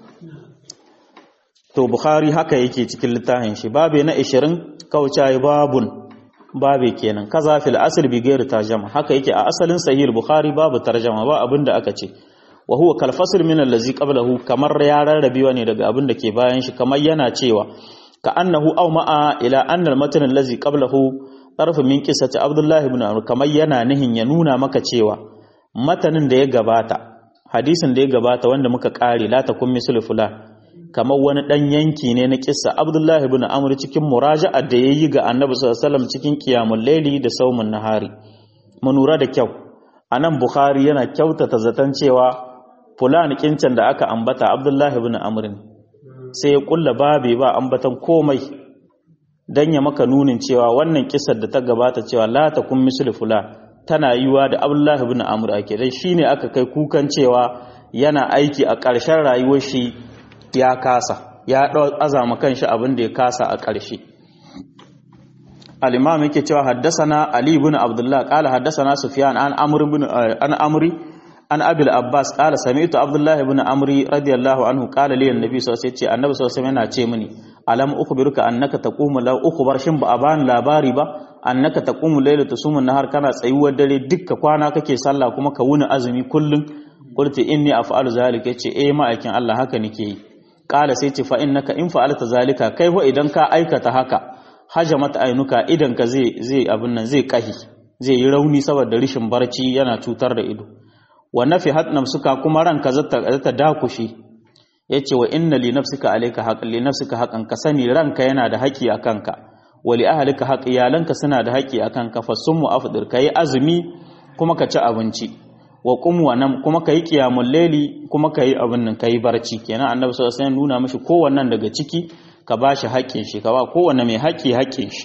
to bukhari haka yake cikin littafin shi babe na 20 kaucayi babun babe kenan kaza fil asl bi ghairi tarjama haka yake a asalin sahih bukhari babu tarjama ba abinda aka ce wa huwa kal fasl min allazi qablahu kamar ya rarrabewa ne daga abin da ke bayan shi kamar yana cewa ka annahu aw ma'a ila anna al matan allazi qablahu tarf min qissati abdullah ibn amr kamar yana nihin ya nuna maka cewa matanin da ya gabata hadisin da ya gabata wanda muka kare la takun mislu fulan kamar wani dan yanki ne na kissa abdullah ibn amr cikin muraja'a da yayi ga annabi sallallahu alaihi wasallam cikin qiyamul layli da saumun nahari mu nura da kyau anan bukhari yana kyautata zaton cewa fulani kincan da aka ambata abdullahi ibn amrin sai ya kulla babi ba ambatan komai dan ya maka nunin cewa wannan kisar da ta gabata cewa la takun misli fulan tana yiwa da abdullahi ibn amr ake dan shine aka kai kukan cewa yana aiki a ƙarshen rayuwar shi ya kasa ya dau azama kanshi abin da ya kasa a ƙarshe al-imam yake cewa haddasana ali ibn abdullah qala haddasana sufyan an amr ibn an amri an abil abbas qala sami'tu abdullah ibn amri radiyallahu anhu qala li annabi sallallahu alaihi wasallam annabi sallallahu alaihi wasallam yana ce mini alam ukhbiruka annaka taqumu law ukhbar shin ba a bani labari ba annaka taqumu layla tusumu nahar kana tsayuwar dare dukka kwana kake sallah kuma ka wuni azumi kullun qulti inni af'alu zalika yace eh ma'aikin Allah haka nake yi qala sai ce fa innaka in fa'alta zalika kai wa idan ka aikata haka hajamat ainuka idan ka zai zai abin nan zai kahi zai yi rauni saboda rishin barci yana cutar da ido wa nafihat nafsuka kuma ranka zata zata dakushi yace wa inna li nafsika alayka haqqan li nafsika haqqan ka sani ranka yana da haƙi akan ka wa li ahlika haqq iyalanka suna da haƙi akan ka fasummu afdir kai azumi kuma ka ci abinci wa qum wa nam kuma kai qiyamul layli kuma kai abin nan kai barci kenan annabi sallallahu alaihi wasallam nuna mishi kowannan daga ciki ka bashi haƙƙin shi ka ba kowanne mai haƙƙi haƙƙin shi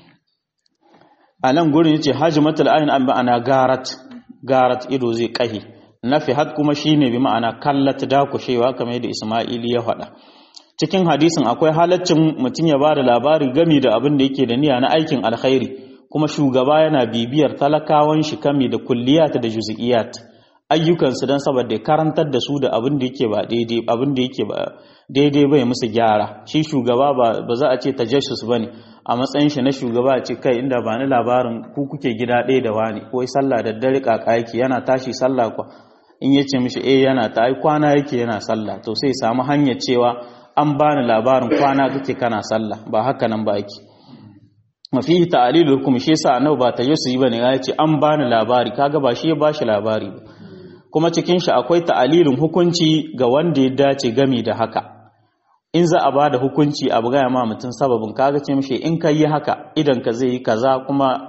a nan gurin yace hajmatul ayn an ma'ana garat garat ido zai kahi nafihat kuma shine bi ma'ana kallat dakushewa kamar yadda Isma'ili ya faɗa cikin hadisin akwai halaccin mutum ya bada labari gami da abin da yake da niyya na aikin alkhairi kuma shugaba yana bibiyar talakawan shi kami da kulliyat da juz'iyat ayyukan su dan saboda karantar da su da abin da yake ba daidai abin da yake ba daidai bai musu gyara shi shugaba ba ba za a ce tajassus bane a matsayin shi na shugaba a ce kai inda ba ni labarin ku kuke gida ɗaya da wani ko sallah da dare kaka yake yana tashi sallah kwa in ya ce mishi eh yana ta ai kwana yake yana sallah to sai samu hanyar cewa an bani labarin kwana kake kana sallah ba haka nan ba yake mafihi ta'lilul hukum shi yasa annabi ba tajassusi bane ya ce an bani labari kaga ba shi ya bashi labari ba kuma cikin shi akwai ta'alilin hukunci ga wanda ya dace gami da haka in za a ba da hukunci abu gaya ma mutum sababin kaga ce mishi in ka yi haka idan ka zai yi kaza kuma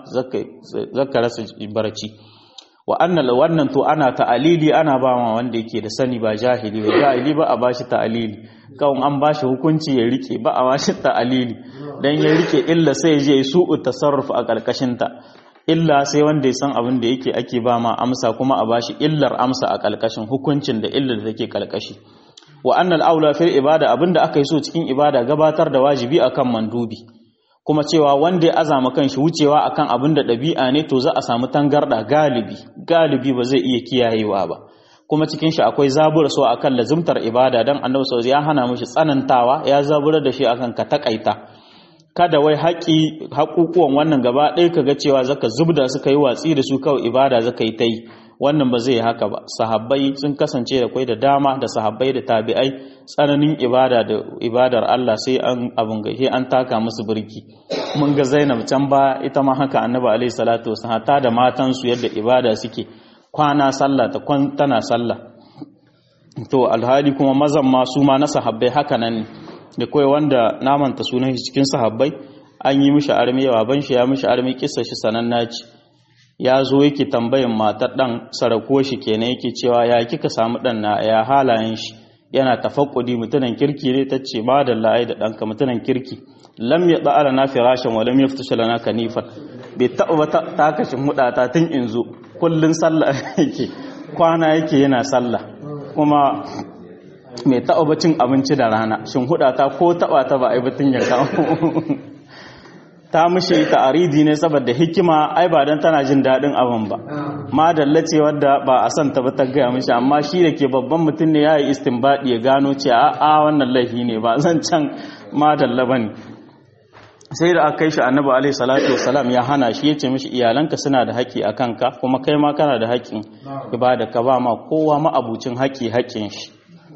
zaka rasa barci wa annal wannan to ana ta'alili ana ba ma wanda yake da sani ba jahili ba jahili ba a bashi ta'alili kawai an bashi hukunci ya rike ba a bashi ta'alili dan ya rike illa sai ya je su'u tasarruf a karkashin ta illa sai wanda ya san abin da yake ake ba ma amsa kuma a bashi illar amsa a kalkashin hukuncin da illar da take kalkashi wa annal aula fil ibada abinda aka yi so cikin ibada gabatar da wajibi akan mandubi kuma cewa wanda ya azama kanshi wucewa akan abin da ɗabi'a ne to za a samu tangarda galibi galibi ba zai iya kiyayewa ba kuma cikin shi akwai zabura so akan lazimtar ibada dan annabi sallallahu ya hana mishi tsanantawa ya zabura da shi akan ka takaita kada wai haƙi haƙuƙuwan wannan gaba ɗaya kaga cewa zaka zubda suka yi watsi da su kawai ibada zaka yi ta yi wannan ba zai haka ba sahabbai sun kasance da kwai da dama da sahabbai da tabi'ai tsananin ibada da ibadar Allah sai an abun gahe an taka musu birki mun ga Zainab can ba ita ma haka Annabi alaihi salatu wasallam ta da matan su yadda ibada suke kwana sallah ta kwan tana sallah to alhali kuma mazan ma su ma na sahabbai haka nan da kai wanda namanta sunan shi cikin sahabbai an yi mishi armi baban shi ya mishi armi kissa shi sananna ce ya zo yake tambayin matar ɗan sarako shi kenan yake cewa ya kika samu ɗan na ya halayen shi yana tafakkudi mutunan kirki ne ta ce ba da la'ai da ɗanka mutunan kirki lam ya ɗa'ala na firashin wa lam ya fita shalana kanifan bai taɓa ba ta kashin hudata tun in zo kullum sallah yake kwana yake yana sallah kuma mai taɓa ba cin abinci da rana shin hudata ko taɓa ta ba a yi batun ya kawo ta mishi ta'aridi ne saboda hikima ai ba dan tana jin dadin abin ba madalla ce wadda ba a san ta ba ta gaya mishi amma shi da ke babban mutum ne yayi istinbadi ya gano ce a a wannan laifi ne ba zan can madalla bane sai da aka kai shi annabi alaihi salatu wassalam ya hana shi yace mishi iyalanka suna da haƙi a kanka kuma kai ma kana da haƙin ibada ka ba ma kowa ma abucin haƙi haƙin shi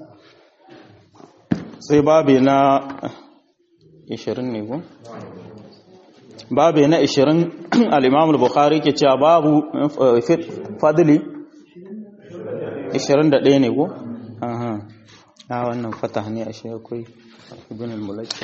sai babe na 20 ne ko babu na 20 al-imam al-bukhari ke cewa babu fadli 21 ne ko aha a wannan fatah ne a shi akwai ibn al-mulaki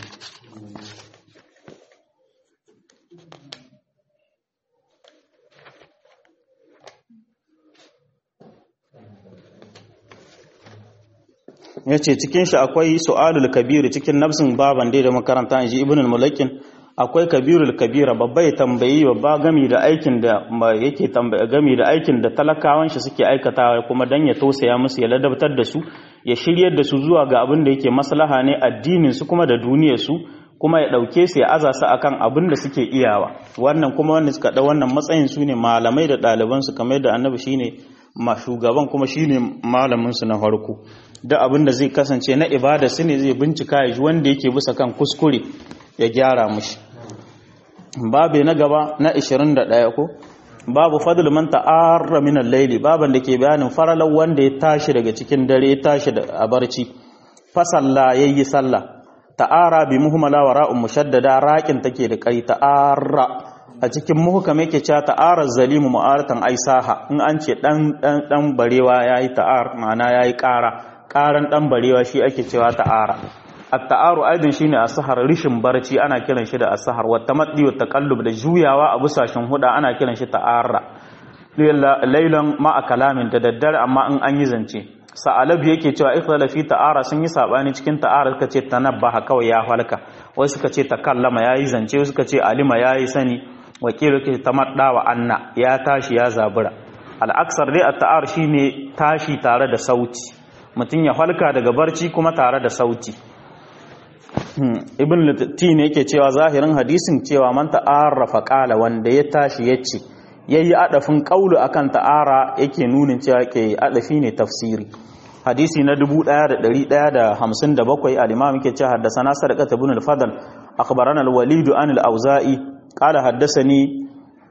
yace cikin shi akwai su'alul kabir cikin nafsin baban dai da makaranta inji ibn al-mulakin akwai kabirul kabira babba ya tambayi babba gami da aikin da yake tambaya gami da aikin da talakawan shi suke aikatawa kuma dan ya tausaya musu ya ladabtar da su ya shiryar da su zuwa ga abin da yake maslaha ne addinin su kuma da duniyar su kuma ya dauke su ya aza su akan abin da suke iyawa wannan kuma wanda suka da wannan matsayin su ne malamai da ɗaliban su kamar da annabi shine ma shugaban kuma shine malamin su na farko da abin da zai kasance na ibada su ne zai bincika ya ji wanda yake bisa kan kuskure ya gyara mushi babu na gaba na 21 ko babu fadl man ta'arra min al-layli baban da ke bayanin faralan wanda ya tashi daga cikin dare ya tashi da a barci fa salla yayi sallah ta'ara bi muhmala wa ra'un mushaddada raqin take da kai ta'arra a cikin muhkam yake cewa ta'ara zalimu mu'aratan aisaha in an ce dan dan dan barewa yayi ta'ar ma'ana yayi ƙara ƙaran dan barewa shi ake cewa ta'ara at-ta'aru aidin shine as-sahar rishin barci ana kiran shi da as-sahar wa tamaddi wa taqallub da juyawa a busashin huda ana kiran shi ta'arra laylan ma kalamin da daddare amma in an yi zance sa'alab yake cewa ikhtala fi ta'ara sun yi sabani cikin ta'ara suka ce tanabbaha kawai ya halka wasu suka ce takallama yayi zance wasu suka ce alima yayi sani wakilu ke tamadda wa anna ya tashi ya zabura al-aksar dai at-ta'ar shine tashi tare da sauti mutum ya halka daga barci kuma tare da sauti ibn lati ne yake cewa zahirin hadisin cewa man ta'arrafa qala wanda ya tashi yace yayi adafin qaulu akan ta'ara yake nunin cewa ke adafi ne tafsiri hadisi na 1157 al-imam yake cewa haddathana sadaqat ibn al-fadl akhbarana al-walid an al-auza'i qala haddathani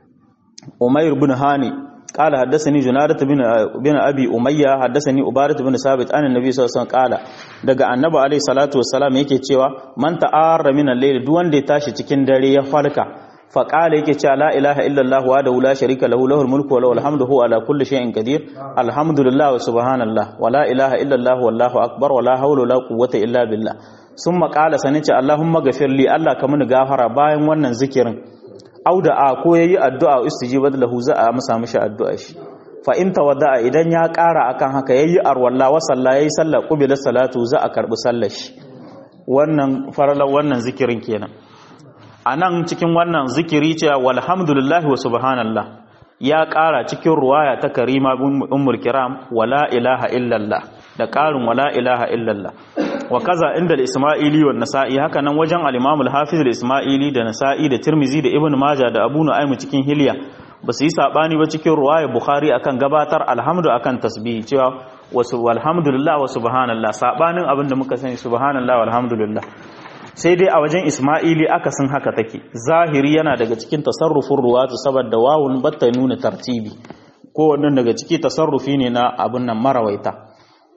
umayr ibn hani قال حدثني جنادة بن بن ابي اميه حدثني عباده بن ثابت عن النبي صلى الله عليه وسلم قال daga annabi alaihi salatu wassalam yake cewa man ta'arra min al-layl duk wanda ya tashi cikin dare ya farka fa qala yake cewa la ilaha illa allah wa la sharika lahu lahul mulku wa lahul hamdu huwa ala kulli shay'in qadir alhamdulillah wa subhanallah wa la ilaha illa allah wallahu akbar wa la hawla wa la quwwata illa billah summa qala sanace allahumma ghafir li allah ka mini gafara bayan wannan zikirin auda a ko yayi addu'a istijibat lahu za a masa mishi addu'a shi fa in tawadda idan ya ƙara akan haka yayi arwalla wa salla yayi sallar qubila salatu za a karbi sallar shi wannan faralan wannan zikirin kenan anan cikin wannan zikiri ce walhamdulillahi wa subhanallah ya ƙara cikin ruwaya ta karima ummul kiram wala ilaha illallah da ƙarin wala ilaha illallah wa kaza inda al-isma'ili wa nasa'i haka nan wajen al-imam al-hafiz al-isma'ili da nasa'i da tirmizi da ibn majah da abu nu'aym cikin hilya ba su yi sabani ba cikin ruwaya bukhari akan gabatar alhamdu akan tasbihi cewa wasu walhamdulillah wa subhanallah sabanin abin da muka sani subhanallah walhamdulillah sai dai a wajen isma'ili akasin haka take zahiri yana daga cikin tasarrufin ruwatu saboda wawun batta nuna tartibi ko wannan daga ciki tasarrufi ne na abin nan marawaita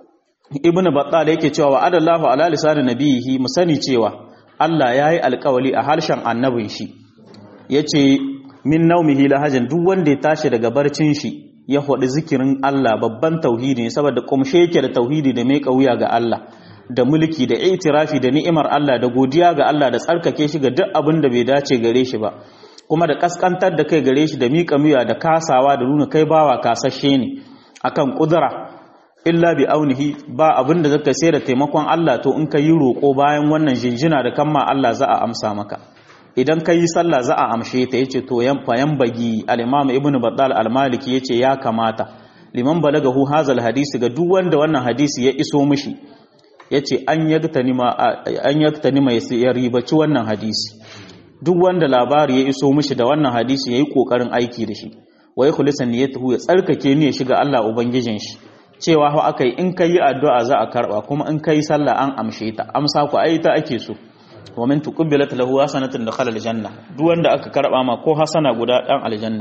ibn battal yake cewa wa adallahu ala lisanin nabihi mu sani cewa Allah yayi alƙawali a harshen annabin shi yace min naumihi lahajin duk wanda ya tashi daga barcin shi ya faɗi zikirin Allah babban tauhidi ne saboda kumshe yake da tauhidi da mai kauya ga Allah da mulki da itirafi da ni'imar Allah da godiya ga Allah da tsarkake shi ga duk abin da bai dace gare shi ba kuma da kaskantar da kai gare shi da miƙa miya da kasawa da nuna kai bawa kasashe ne akan kudura illa bi aunihi ba abin da zaka sai da taimakon Allah to in ka yi roƙo bayan wannan jinjina da kamma Allah za a amsa maka idan ka yi sallah za a amshe ta yace to yan fayan bagi al-imam ibn battal al-maliki yace ya kamata liman balagahu hazal hadisi ga duk wanda wannan hadisi ya iso mishi yace an yaktani ma an yaktani mai ya ribaci wannan hadisi duk wanda labari ya iso mishi da wannan hadisi yayi kokarin aiki da shi wa yakhlisa niyyatuhu ya tsarkake ne shiga Allah ubangijin shi cewa ho aka yi in ka yi addu'a za a karɓa kuma in ka yi sallah an amshe ta amsa ku ai ta ake so wa min tuqbilat lahu hasanatun dakhala aljanna duk wanda aka karɓa ma ko hasana guda dan aljanna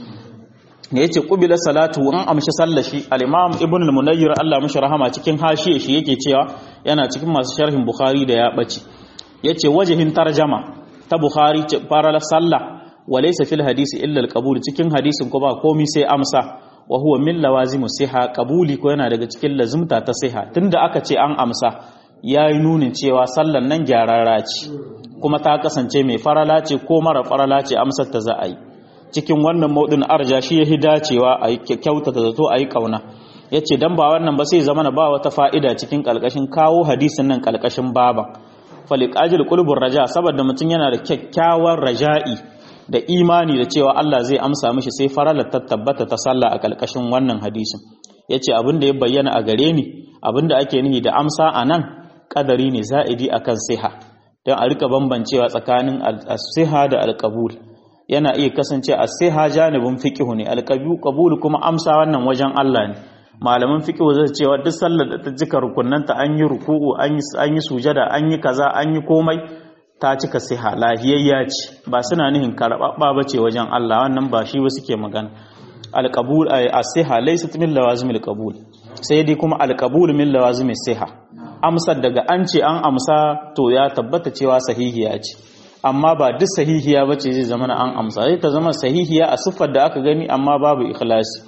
ne yace qubila salatu an amshi sallah shi al-imam ibn al-munayyir Allah mishi rahama cikin hashiye shi yake cewa yana cikin masu sharhin bukhari da ya bace yace wajihin tarjama ta bukhari fara sallah wa laysa fil hadisi illa al-qabul cikin hadisin ko ba komai sai amsa wa huwa min lawazimu siha qabuli ko yana daga cikin lazimta ta siha tunda aka ce an amsa yayi nunin cewa sallan nan gyararra ce kuma ta kasance mai farala ce ko mara farala ce amsar ta za a yi cikin wannan maudin arja shi yahi dacewa a yi kyautata zato a yi kauna yace dan ba wannan ba sai zama ba wata fa'ida cikin kalkashin kawo hadisin nan kalkashin baban faliqajil qulubur raja saboda mutum yana da kyakkyawan raja'i da imani da cewa Allah zai amsa mishi sai faralar ta tabbata ta sallah a kalkashin wannan hadisin yace abin da ya bayyana a gare ni abin da ake nihi da amsa a nan kadari ne za'idi akan siha don a rika bambancewa tsakanin as-siha da al-qabul yana iya kasance a sai ha janibin fiqhu ne alqabul kuma amsa wannan wajen Allah ne malaman fiqhu zai cewa duk sallar da ta jika rukunnanta an yi ruku'u an yi an yi sujada an yi kaza an yi komai ta cika siha lahiyayya ce ba suna nihin karɓaɓɓa ba ce wajen Allah wannan ba shi ba suke magana alqabul as-siha laysat min lawazim al-qabul sai dai kuma alqabul min lawazim as-siha amsar daga an ce an amsa to ya tabbata cewa sahihiya ce amma ba duk sahihiya ba ce zai zama na an amsa zai ta zama sahihiya a siffar da aka gani amma babu ikhlasi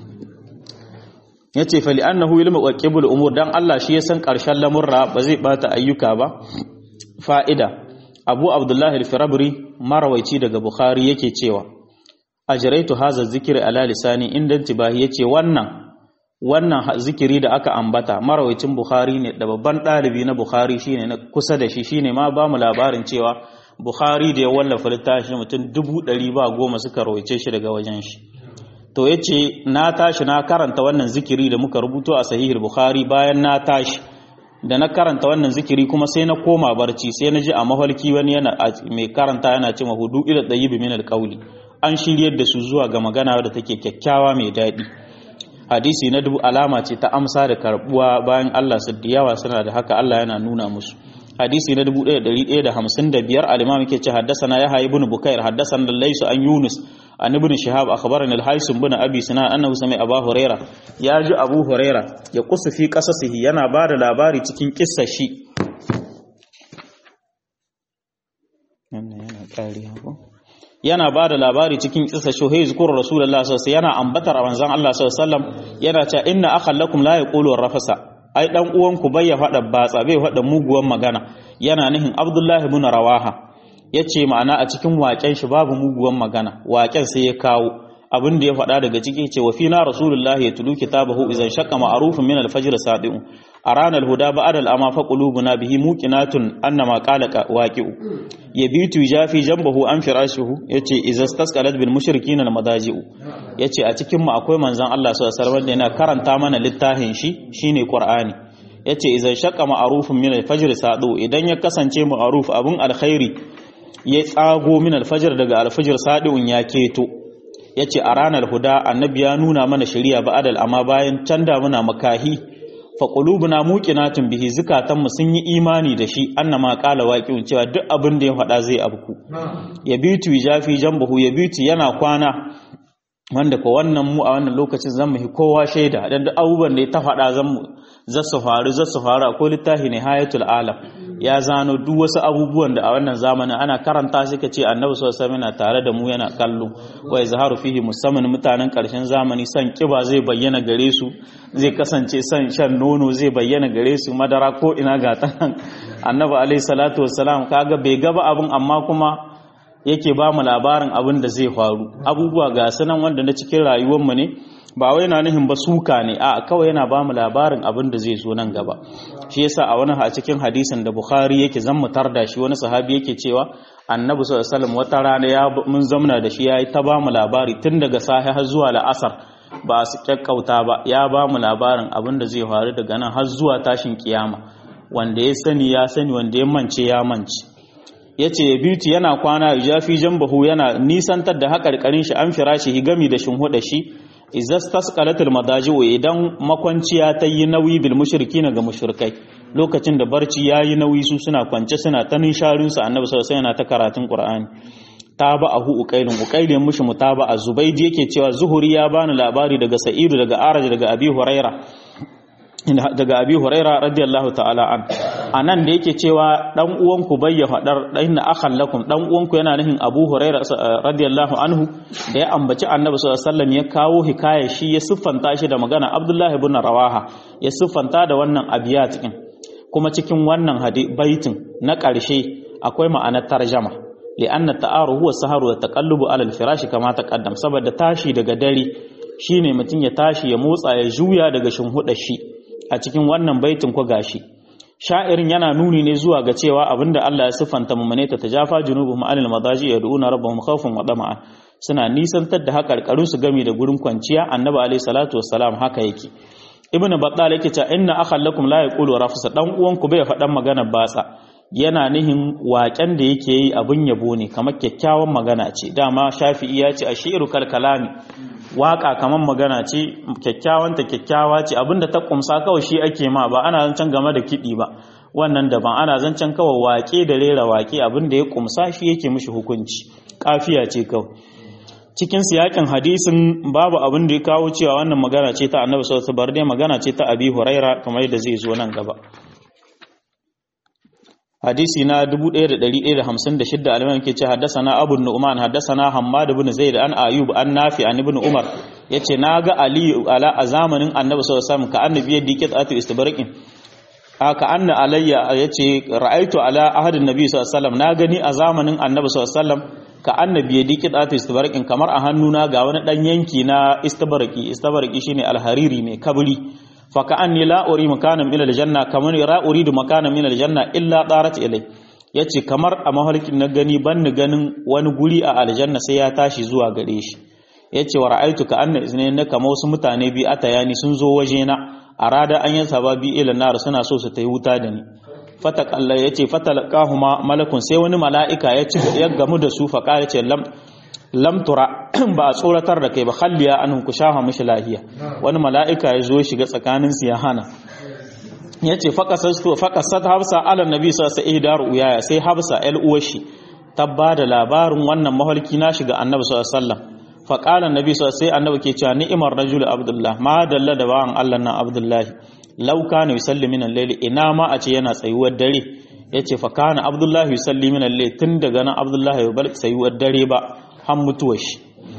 ya ce fali annahu ilmu waqibul umur dan Allah shi ya san karshen lamurra ba zai bata ayyuka ba fa'ida abu abdullahi al-firabri marawaici daga bukhari yake cewa ajraitu hadha zikri ala lisani inda tibahi yace wannan wannan zikiri da aka ambata marawacin bukhari ne da babban ɗalibi na bukhari shine na kusa da shi shine ma ba mu labarin cewa bukhari da ya wallafa littafi mutum dubu ɗari ba goma suka rawaice shi daga wajen shi to ya ce na tashi na karanta wannan zikiri da muka rubuto a sahihul bukhari bayan na tashi da na karanta wannan zikiri kuma sai na koma barci sai na ji a mahalki wani yana mai karanta yana ce mahudu ila ɗayibi min alƙauli an shiryar da su zuwa ga magana da take kyakkyawa mai daɗi hadisi na dubu alama ce ta amsa da karbuwa bayan Allah su da yawa suna da haka Allah yana nuna musu hadisi na 1155 al-imam yake ce haddathana yahya ibn bukair haddathana laysu an yunus an ibn shihab akhbarana al-haisum ibn abi sinan annahu sami abu huraira ya ji abu huraira ya kusa fi qasasihi yana ba da labari cikin kissar shi yana ba da labari cikin kisa shuhai zukur rasulullah sallallahu yana ambatar a manzon Allah sallallahu yana cewa inna akhallakum la yaqulu rafasa ai dan uwanku bai ya fada batsa bai fada muguwan magana yana nihin abdullahi ibn rawaha yace ma'ana a cikin waken shi babu muguwan magana waken sai ya kawo abin da ya faɗa daga ciki ce wa fina rasulullahi ya tulu kitabahu idan shaqqa ma'rufun min al-fajr sadi'u arana al-huda ba'da al-ama fa qulubuna bihi muqinatun annama qala waqi'u yabitu jafi jambahu an firashihu yace idza stasqalat bil mushrikin al-madaji'u yace a cikin mu akwai manzon Allah sallallahu alaihi wasallam yana karanta mana littafin shi shine qur'ani yace idan shaqqa ma'rufun min al-fajr sadi'u idan ya kasance ma'ruf abun alkhairi ya tsago min al-fajr daga al-fajr sadi'un ya keto ya ce a ranar huda annabi ya nuna mana shari'a ba adal amma bayan canda muna makahi fa qulubuna muqinatun bihi zukatanmu sun yi imani da shi annama qala waqi'un cewa duk abin da ya faɗa zai abku ya bitu jafi jambahu ya bitu yana kwana wanda ko wannan mu a wannan lokacin zan mu kowa shaida dan duk abubuwan da ya ta faɗa zan mu zasu faru zasu faru akwai littafi ne hayatul alam ya zano duk wasu abubuwan da a wannan zamanin ana karanta shi ka ce annabi sallallahu alaihi wasallam tare da mu yana kallo wa yazharu fihi musamman mutanen karshen zamani san kiba zai bayyana gare su zai kasance san shan nono zai bayyana gare su madara ko ina ga ta annabi alaihi salatu wassalam kaga bai gaba abin amma kuma yake ba mu labarin abin da zai faru abubuwa ga sanan wanda na cikin rayuwar mu ne ba wai na nihin ba suka ne a kawai yana ba mu labarin abin da zai zo nan gaba shi yasa a wani a cikin hadisin da bukhari yake zan mu da shi wani sahabi yake cewa annabi sallallahu alaihi wasallam wata rana ya mun zamna da shi yayi ta ba mu labari tun daga sahi har zuwa la'asar ba su kyakkauta ba ya ba mu labarin abin da zai faru daga nan har zuwa tashin kiyama wanda ya sani ya sani wanda ya mance ya mance yace ya beauty yana kwana jafi jambahu yana nisantar da haƙarƙarin shi an firashi gami da shinhuda shi izas tasqalatul madaji'u idan makwanciya ta yi nauyi bil mushrikina ga mushrikai lokacin da barci yayi nauyi su suna kwance suna ta nisharin su annabi sallallahu alaihi yana ta karatun qur'ani taba'ahu uqailun uqailin mushi mutaba'a zubaydi yake cewa zuhuri ya bani labari daga sa'idu daga araj daga abi huraira daga abi huraira radiyallahu ta'ala an anan da yake cewa dan uwanku bayya fadar inna akhan lakum dan uwanku yana nufin abu huraira radiyallahu anhu da ya ambaci annabi sallallahu alaihi wasallam ya kawo hikaya shi ya siffanta shi da magana abdullahi ibn rawaha ya siffanta da wannan abiyat din kuma cikin wannan baitin na ƙarshe akwai ma'anar tarjama li'anna ta'aru huwa saharu wa taqallubu ala al-firashi kama taqaddam saboda tashi daga dare shine mutum ya tashi ya motsa ya juya daga shinhuda shi a cikin wannan baitin ko gashi sha'irin yana nuni ne zuwa ga cewa abinda Allah ya siffanta mummune ta tajafa junubuhum anil madaji yad'una rabbahum khawfan wa tama'an suna nisantar da hakarkarun su gami da gurin kwanciya annabi alayhi salatu wassalam haka yake ibnu battal yake cewa inna akhal lakum la yaqulu rafsa dan uwan ku bai faɗan magana batsa yana nihin waƙen da yake yi abin yabo ne kamar kyakkyawan magana ce dama shafi'i ya ce ashiru kal kalami waka kamar magana ce kyakkyawan ta kyakkyawa ce abinda ta kumsa kawai shi ake ma ba ana zancen game da kiɗi ba wannan daban ana zancen kawai waƙe da rera waƙe abinda ya kumsa shi yake mishi hukunci kafiya ce kawai cikin siyakin hadisin babu abin da ya kawo cewa wannan magana ce ta annabi sallallahu alaihi wasallam magana ce ta abi huraira kamar yadda zai zo nan gaba hadisi na 1156 al-imam yake ce haddathana abu nu'man haddathana hammad ibn zaid an ayub an nafi an ibn umar yace naga ali ala a zamanin annabi sallallahu alaihi wasallam ka annabi yadda yake tsatu istibraqin haka anna alayya yace ra'aitu ala ahadin nabi sallallahu alaihi wasallam na gani a zamanin annabi sallallahu alaihi wasallam ka annabi ya diki tsatu istibarqin kamar a hannuna ga wani dan yanki na istibarqi istibarqi shine alhariri mai kabri fa ka anni la uri makanan min aljanna kamar ra uridu makanan min aljanna illa darat ilai yace kamar a mahalkin na gani ban ni ganin wani guri a aljanna sai ya tashi zuwa gare shi yace wa ra'aitu ka anna iznayn kama wasu mutane bi atayani sun zo waje na arada an yi sababi ila nar suna so su tayi wuta da ni fatakalla ya ce fatalakahuma malakun sai wani mala'ika ya ci ya gamu da su faƙa ya ce lamtura ba a tsoratar da kai ba halliya an ku shafa mishi lahiya wani mala'ika ya zo shiga tsakanin su ya hana ya ce faƙasat hafsa ala nabi sa sa ihdar uyaya sai hafsa el uwashi ta ba da labarin wannan mahalki na shiga annabi sallallahu alaihi wasallam faƙala nabi sai annabi ke cewa ni'imar rajul abdullah ma dalla da bawan Allah nan abdullahi lauka ne yusalli min al-layli ina ma a ce yana tsayuwar dare yace fa kana abdullahi yusalli min al-layli tun daga nan abdullahi bai bar tsayuwar dare ba har mutuwar shi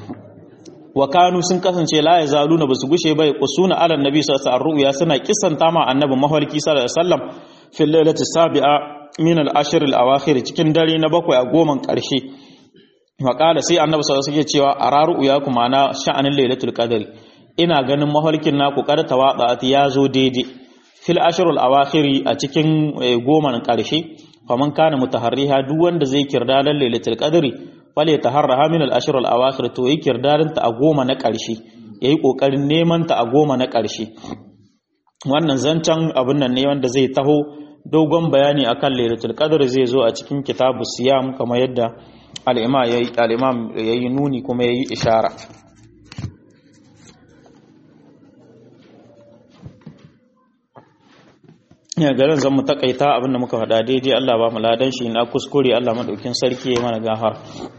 wa kanu sun kasance la yazaluna basu gushe bai qusuna ala nabi sallallahu alaihi wasallam suna kisanta ma annabi mahalki sallallahu alaihi wasallam fil lailati sabi'a min al-ashr al-awakhir cikin dare na bakwai a goman karshe wa sai annabi sallallahu alaihi wasallam cewa araru ya kuma na sha'anin lailatul qadri ina ganin mahalkin naku karta watsa ya zo daidai fil ashrul awakhiri a cikin goma karshe faman kana mutaharriha duk wanda zai kirda dan lailatul qadri fale taharraha min al ashrul awakhir to yi kirdarin ta a goma na karshe yayi kokarin neman ta a goma na karshe wannan zancan abun nan ne wanda zai taho dogon bayani akan lailatul qadri zai zo a cikin kitabu siyam kamar yadda al-imam yayi al-imam yayi nuni kuma yayi ishara ya garin zan mu takaita abinda muka faɗa daidai Allah ba mu ladan shi na kuskure Allah madaukin sarki ya mana gafar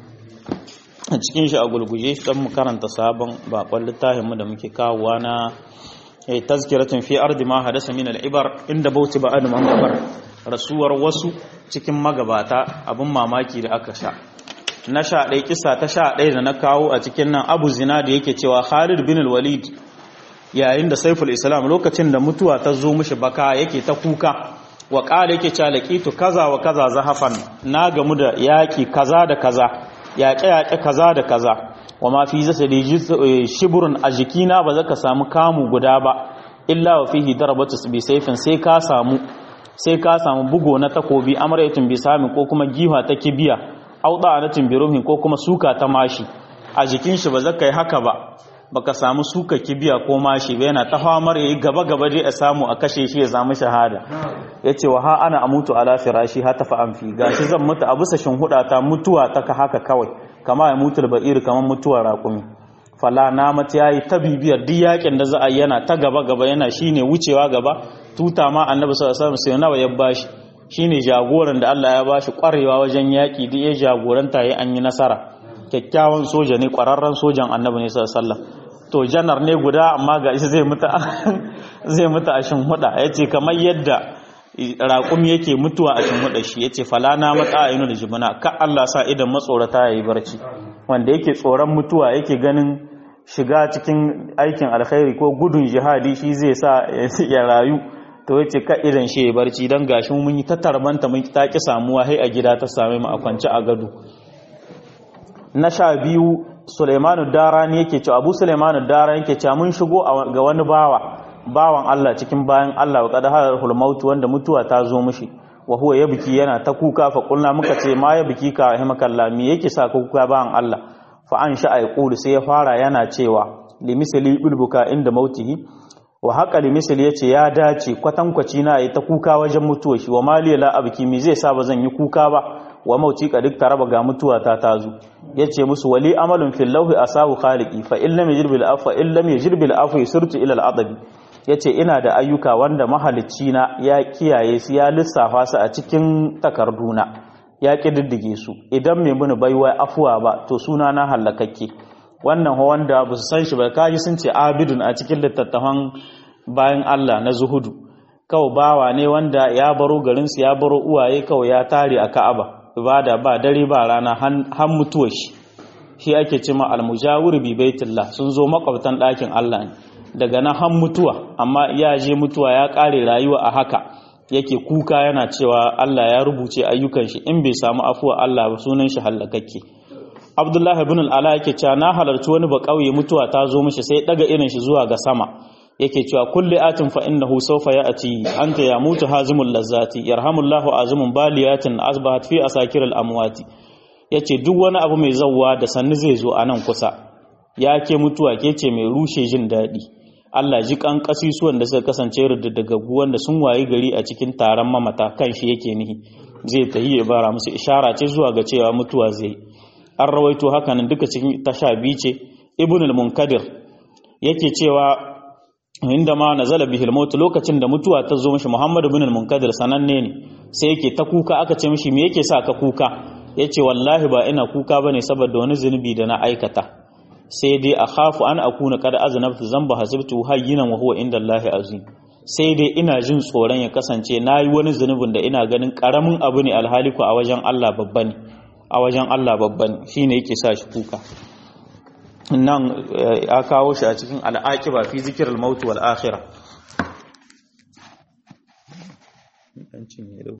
a cikin shi a gulguje dan mu karanta sabon bakon littafin mu da muke kawowa na eh tazkiratun fi ardi ma hadasa min al-ibar inda bauti ba adu gabar rasuwar wasu cikin magabata abin mamaki da aka sha na sha ɗaya kisa ta sha ɗaya da na kawo a cikin nan abu zina da yake cewa Khalid bin al-Walid yayin da saiful islam lokacin da mutuwa ta zo mishi baka yake ta kuka wa ƙala yake calakitu kaza wa kaza zahafan na gamu da yaƙi kaza da kaza yaƙe-yaƙe kaza da kaza wa ma fi zasa da shiburin a jikina ba za ka samu kamu guda ba illa wa fihi darabatu bi saifin sai ka samu sai ka samu bugo na takobi amrayatun bi sami ko kuma giwa ta kibiya auda anatin bi ruhin ko kuma suka ta mashi a jikin shi ba za ka yi haka ba baka samu suka kibiya ko mashi ba yana ta famar yayi gaba gaba dai a samu a kashe shi ya samu shahada yace wa ha ana amutu ala firashi ha tafa an fi gashi zan mutu a bisa huda ta mutuwa ta ka haka kawai kama ya mutu ba'ir kaman mutuwar raƙumi fala na mata yayi ta bibiyar duk yakin da za a yana ta gaba gaba yana shine wucewa gaba tuta ma annabi sallallahu alaihi wasallam sai nawa ya bashi shine jagoran da Allah ya bashi kwarewa wajen yaki duk ya jagoranta yayi an yi nasara kyakkyawan soja ne kwararren sojan annabi ne sallallahu alaihi wasallam to janar ne guda amma ga shi zai mutu zai mutu a shinhuda ya ce kamar yadda raƙum yake mutuwa a shinhuda shi ya ce falana matsa a da jibina ka Allah sa idan matsorata ya yi barci wanda yake tsoron mutuwa yake ganin shiga cikin aikin alkhairi ko gudun jihadi shi zai sa ya rayu to ya ce ka idan shi ya barci don gashin mun yi ta tarbanta mun ta ki samuwa hai a gida ta same mu a kwance a gado na sha biyu Suleimanu Darani yake cewa Abu Suleimanu Darani yake cewa mun shigo ga wani bawa bawan Allah cikin bayan Allah wa qad halal maut wanda mutuwa ta zo mishi wa huwa yabki yana ta kuka fa kulna muka ce ma yabki ka rahimakallah me yake sa ka kuka bawan Allah fa an sha ay qulu sai ya fara yana cewa li misli bulbuka inda mautihi wa haƙali misal ya ce ya dace kwatankwaci na yi ta kuka wajen mutuwa shi wa maliya la abki mi zai sa ba zan yi kuka ba wa mauti ka duk taraba ga mutuwa ta tazo ya ce musu wali amalin fil lauhi asahu khaliqi fa in lam yajid bil afwa in lam yajid bil afwa sirtu ila al adabi ya ce ina da ayyuka wanda mahalicci na ya kiyaye su ya lissafa su a cikin takarduna ya ƙididdige su idan mai muni baiwa afuwa ba to suna na hallakakke wannan wanda ba su san shi ba kaji sun ce abidun a cikin littattafan bayan Allah na zuhudu kawai bawa ne wanda ya baro garinsu ya baro uwaye kawai ya tare a ka'aba ibada ba dare ba rana han mutuwa shi shi ake cima almujawir bi baitillah sun zo makwabtan ɗakin Allah ne daga nan han mutuwa amma ya je mutuwa ya ƙare rayuwa a haka yake kuka yana cewa Allah ya rubuce ayyukan shi in bai samu afuwa Allah ba sunan shi hallakakke Abdullah ibn al-Ala yake cewa na halarci wani ba kauye mutuwa ta zo mishi sai daga irin shi zuwa ga sama yake cewa kulli atin fa innahu sawfa ya'ti anta ya mutu hazimul lazzati yarhamullahu azimun baliyatin asbahat fi asakir al-amwati yace duk wani abu mai zawwa da sannu zai zo anan kusa ya ke mutuwa ke ce mai rushe jin daɗi Allah ji kan kasisuwan da suka kasance ruddugaggu wanda sun wayi gari a cikin taron mamata kan shi yake nihi zai tahi ya bara musu ishara ce zuwa ga cewa mutuwa zai an rawaito hakanan duka cikin tasha biyu ce ibn al-munkadir yake cewa inda ma nazala bihil maut lokacin da mutuwa ta zo mishi muhammad ibn al-munkadir sananne ne sai yake ta kuka aka ce mishi me yake sa ka kuka yace wallahi ba ina kuka bane saboda wani zunubi da na aikata sai dai a khafu an akuna kada aznabtu zamba hasibtu hayyinan wa huwa inda Allah azim sai dai ina jin tsoron ya kasance nayi wani zunubin da ina ganin karamin abu ne alhaliku a wajen Allah babba ne a wajen Allah babba ne shine yake sa shi kuka nan ya kawo shi a cikin al'aqiba fi zikril maut wal akhirah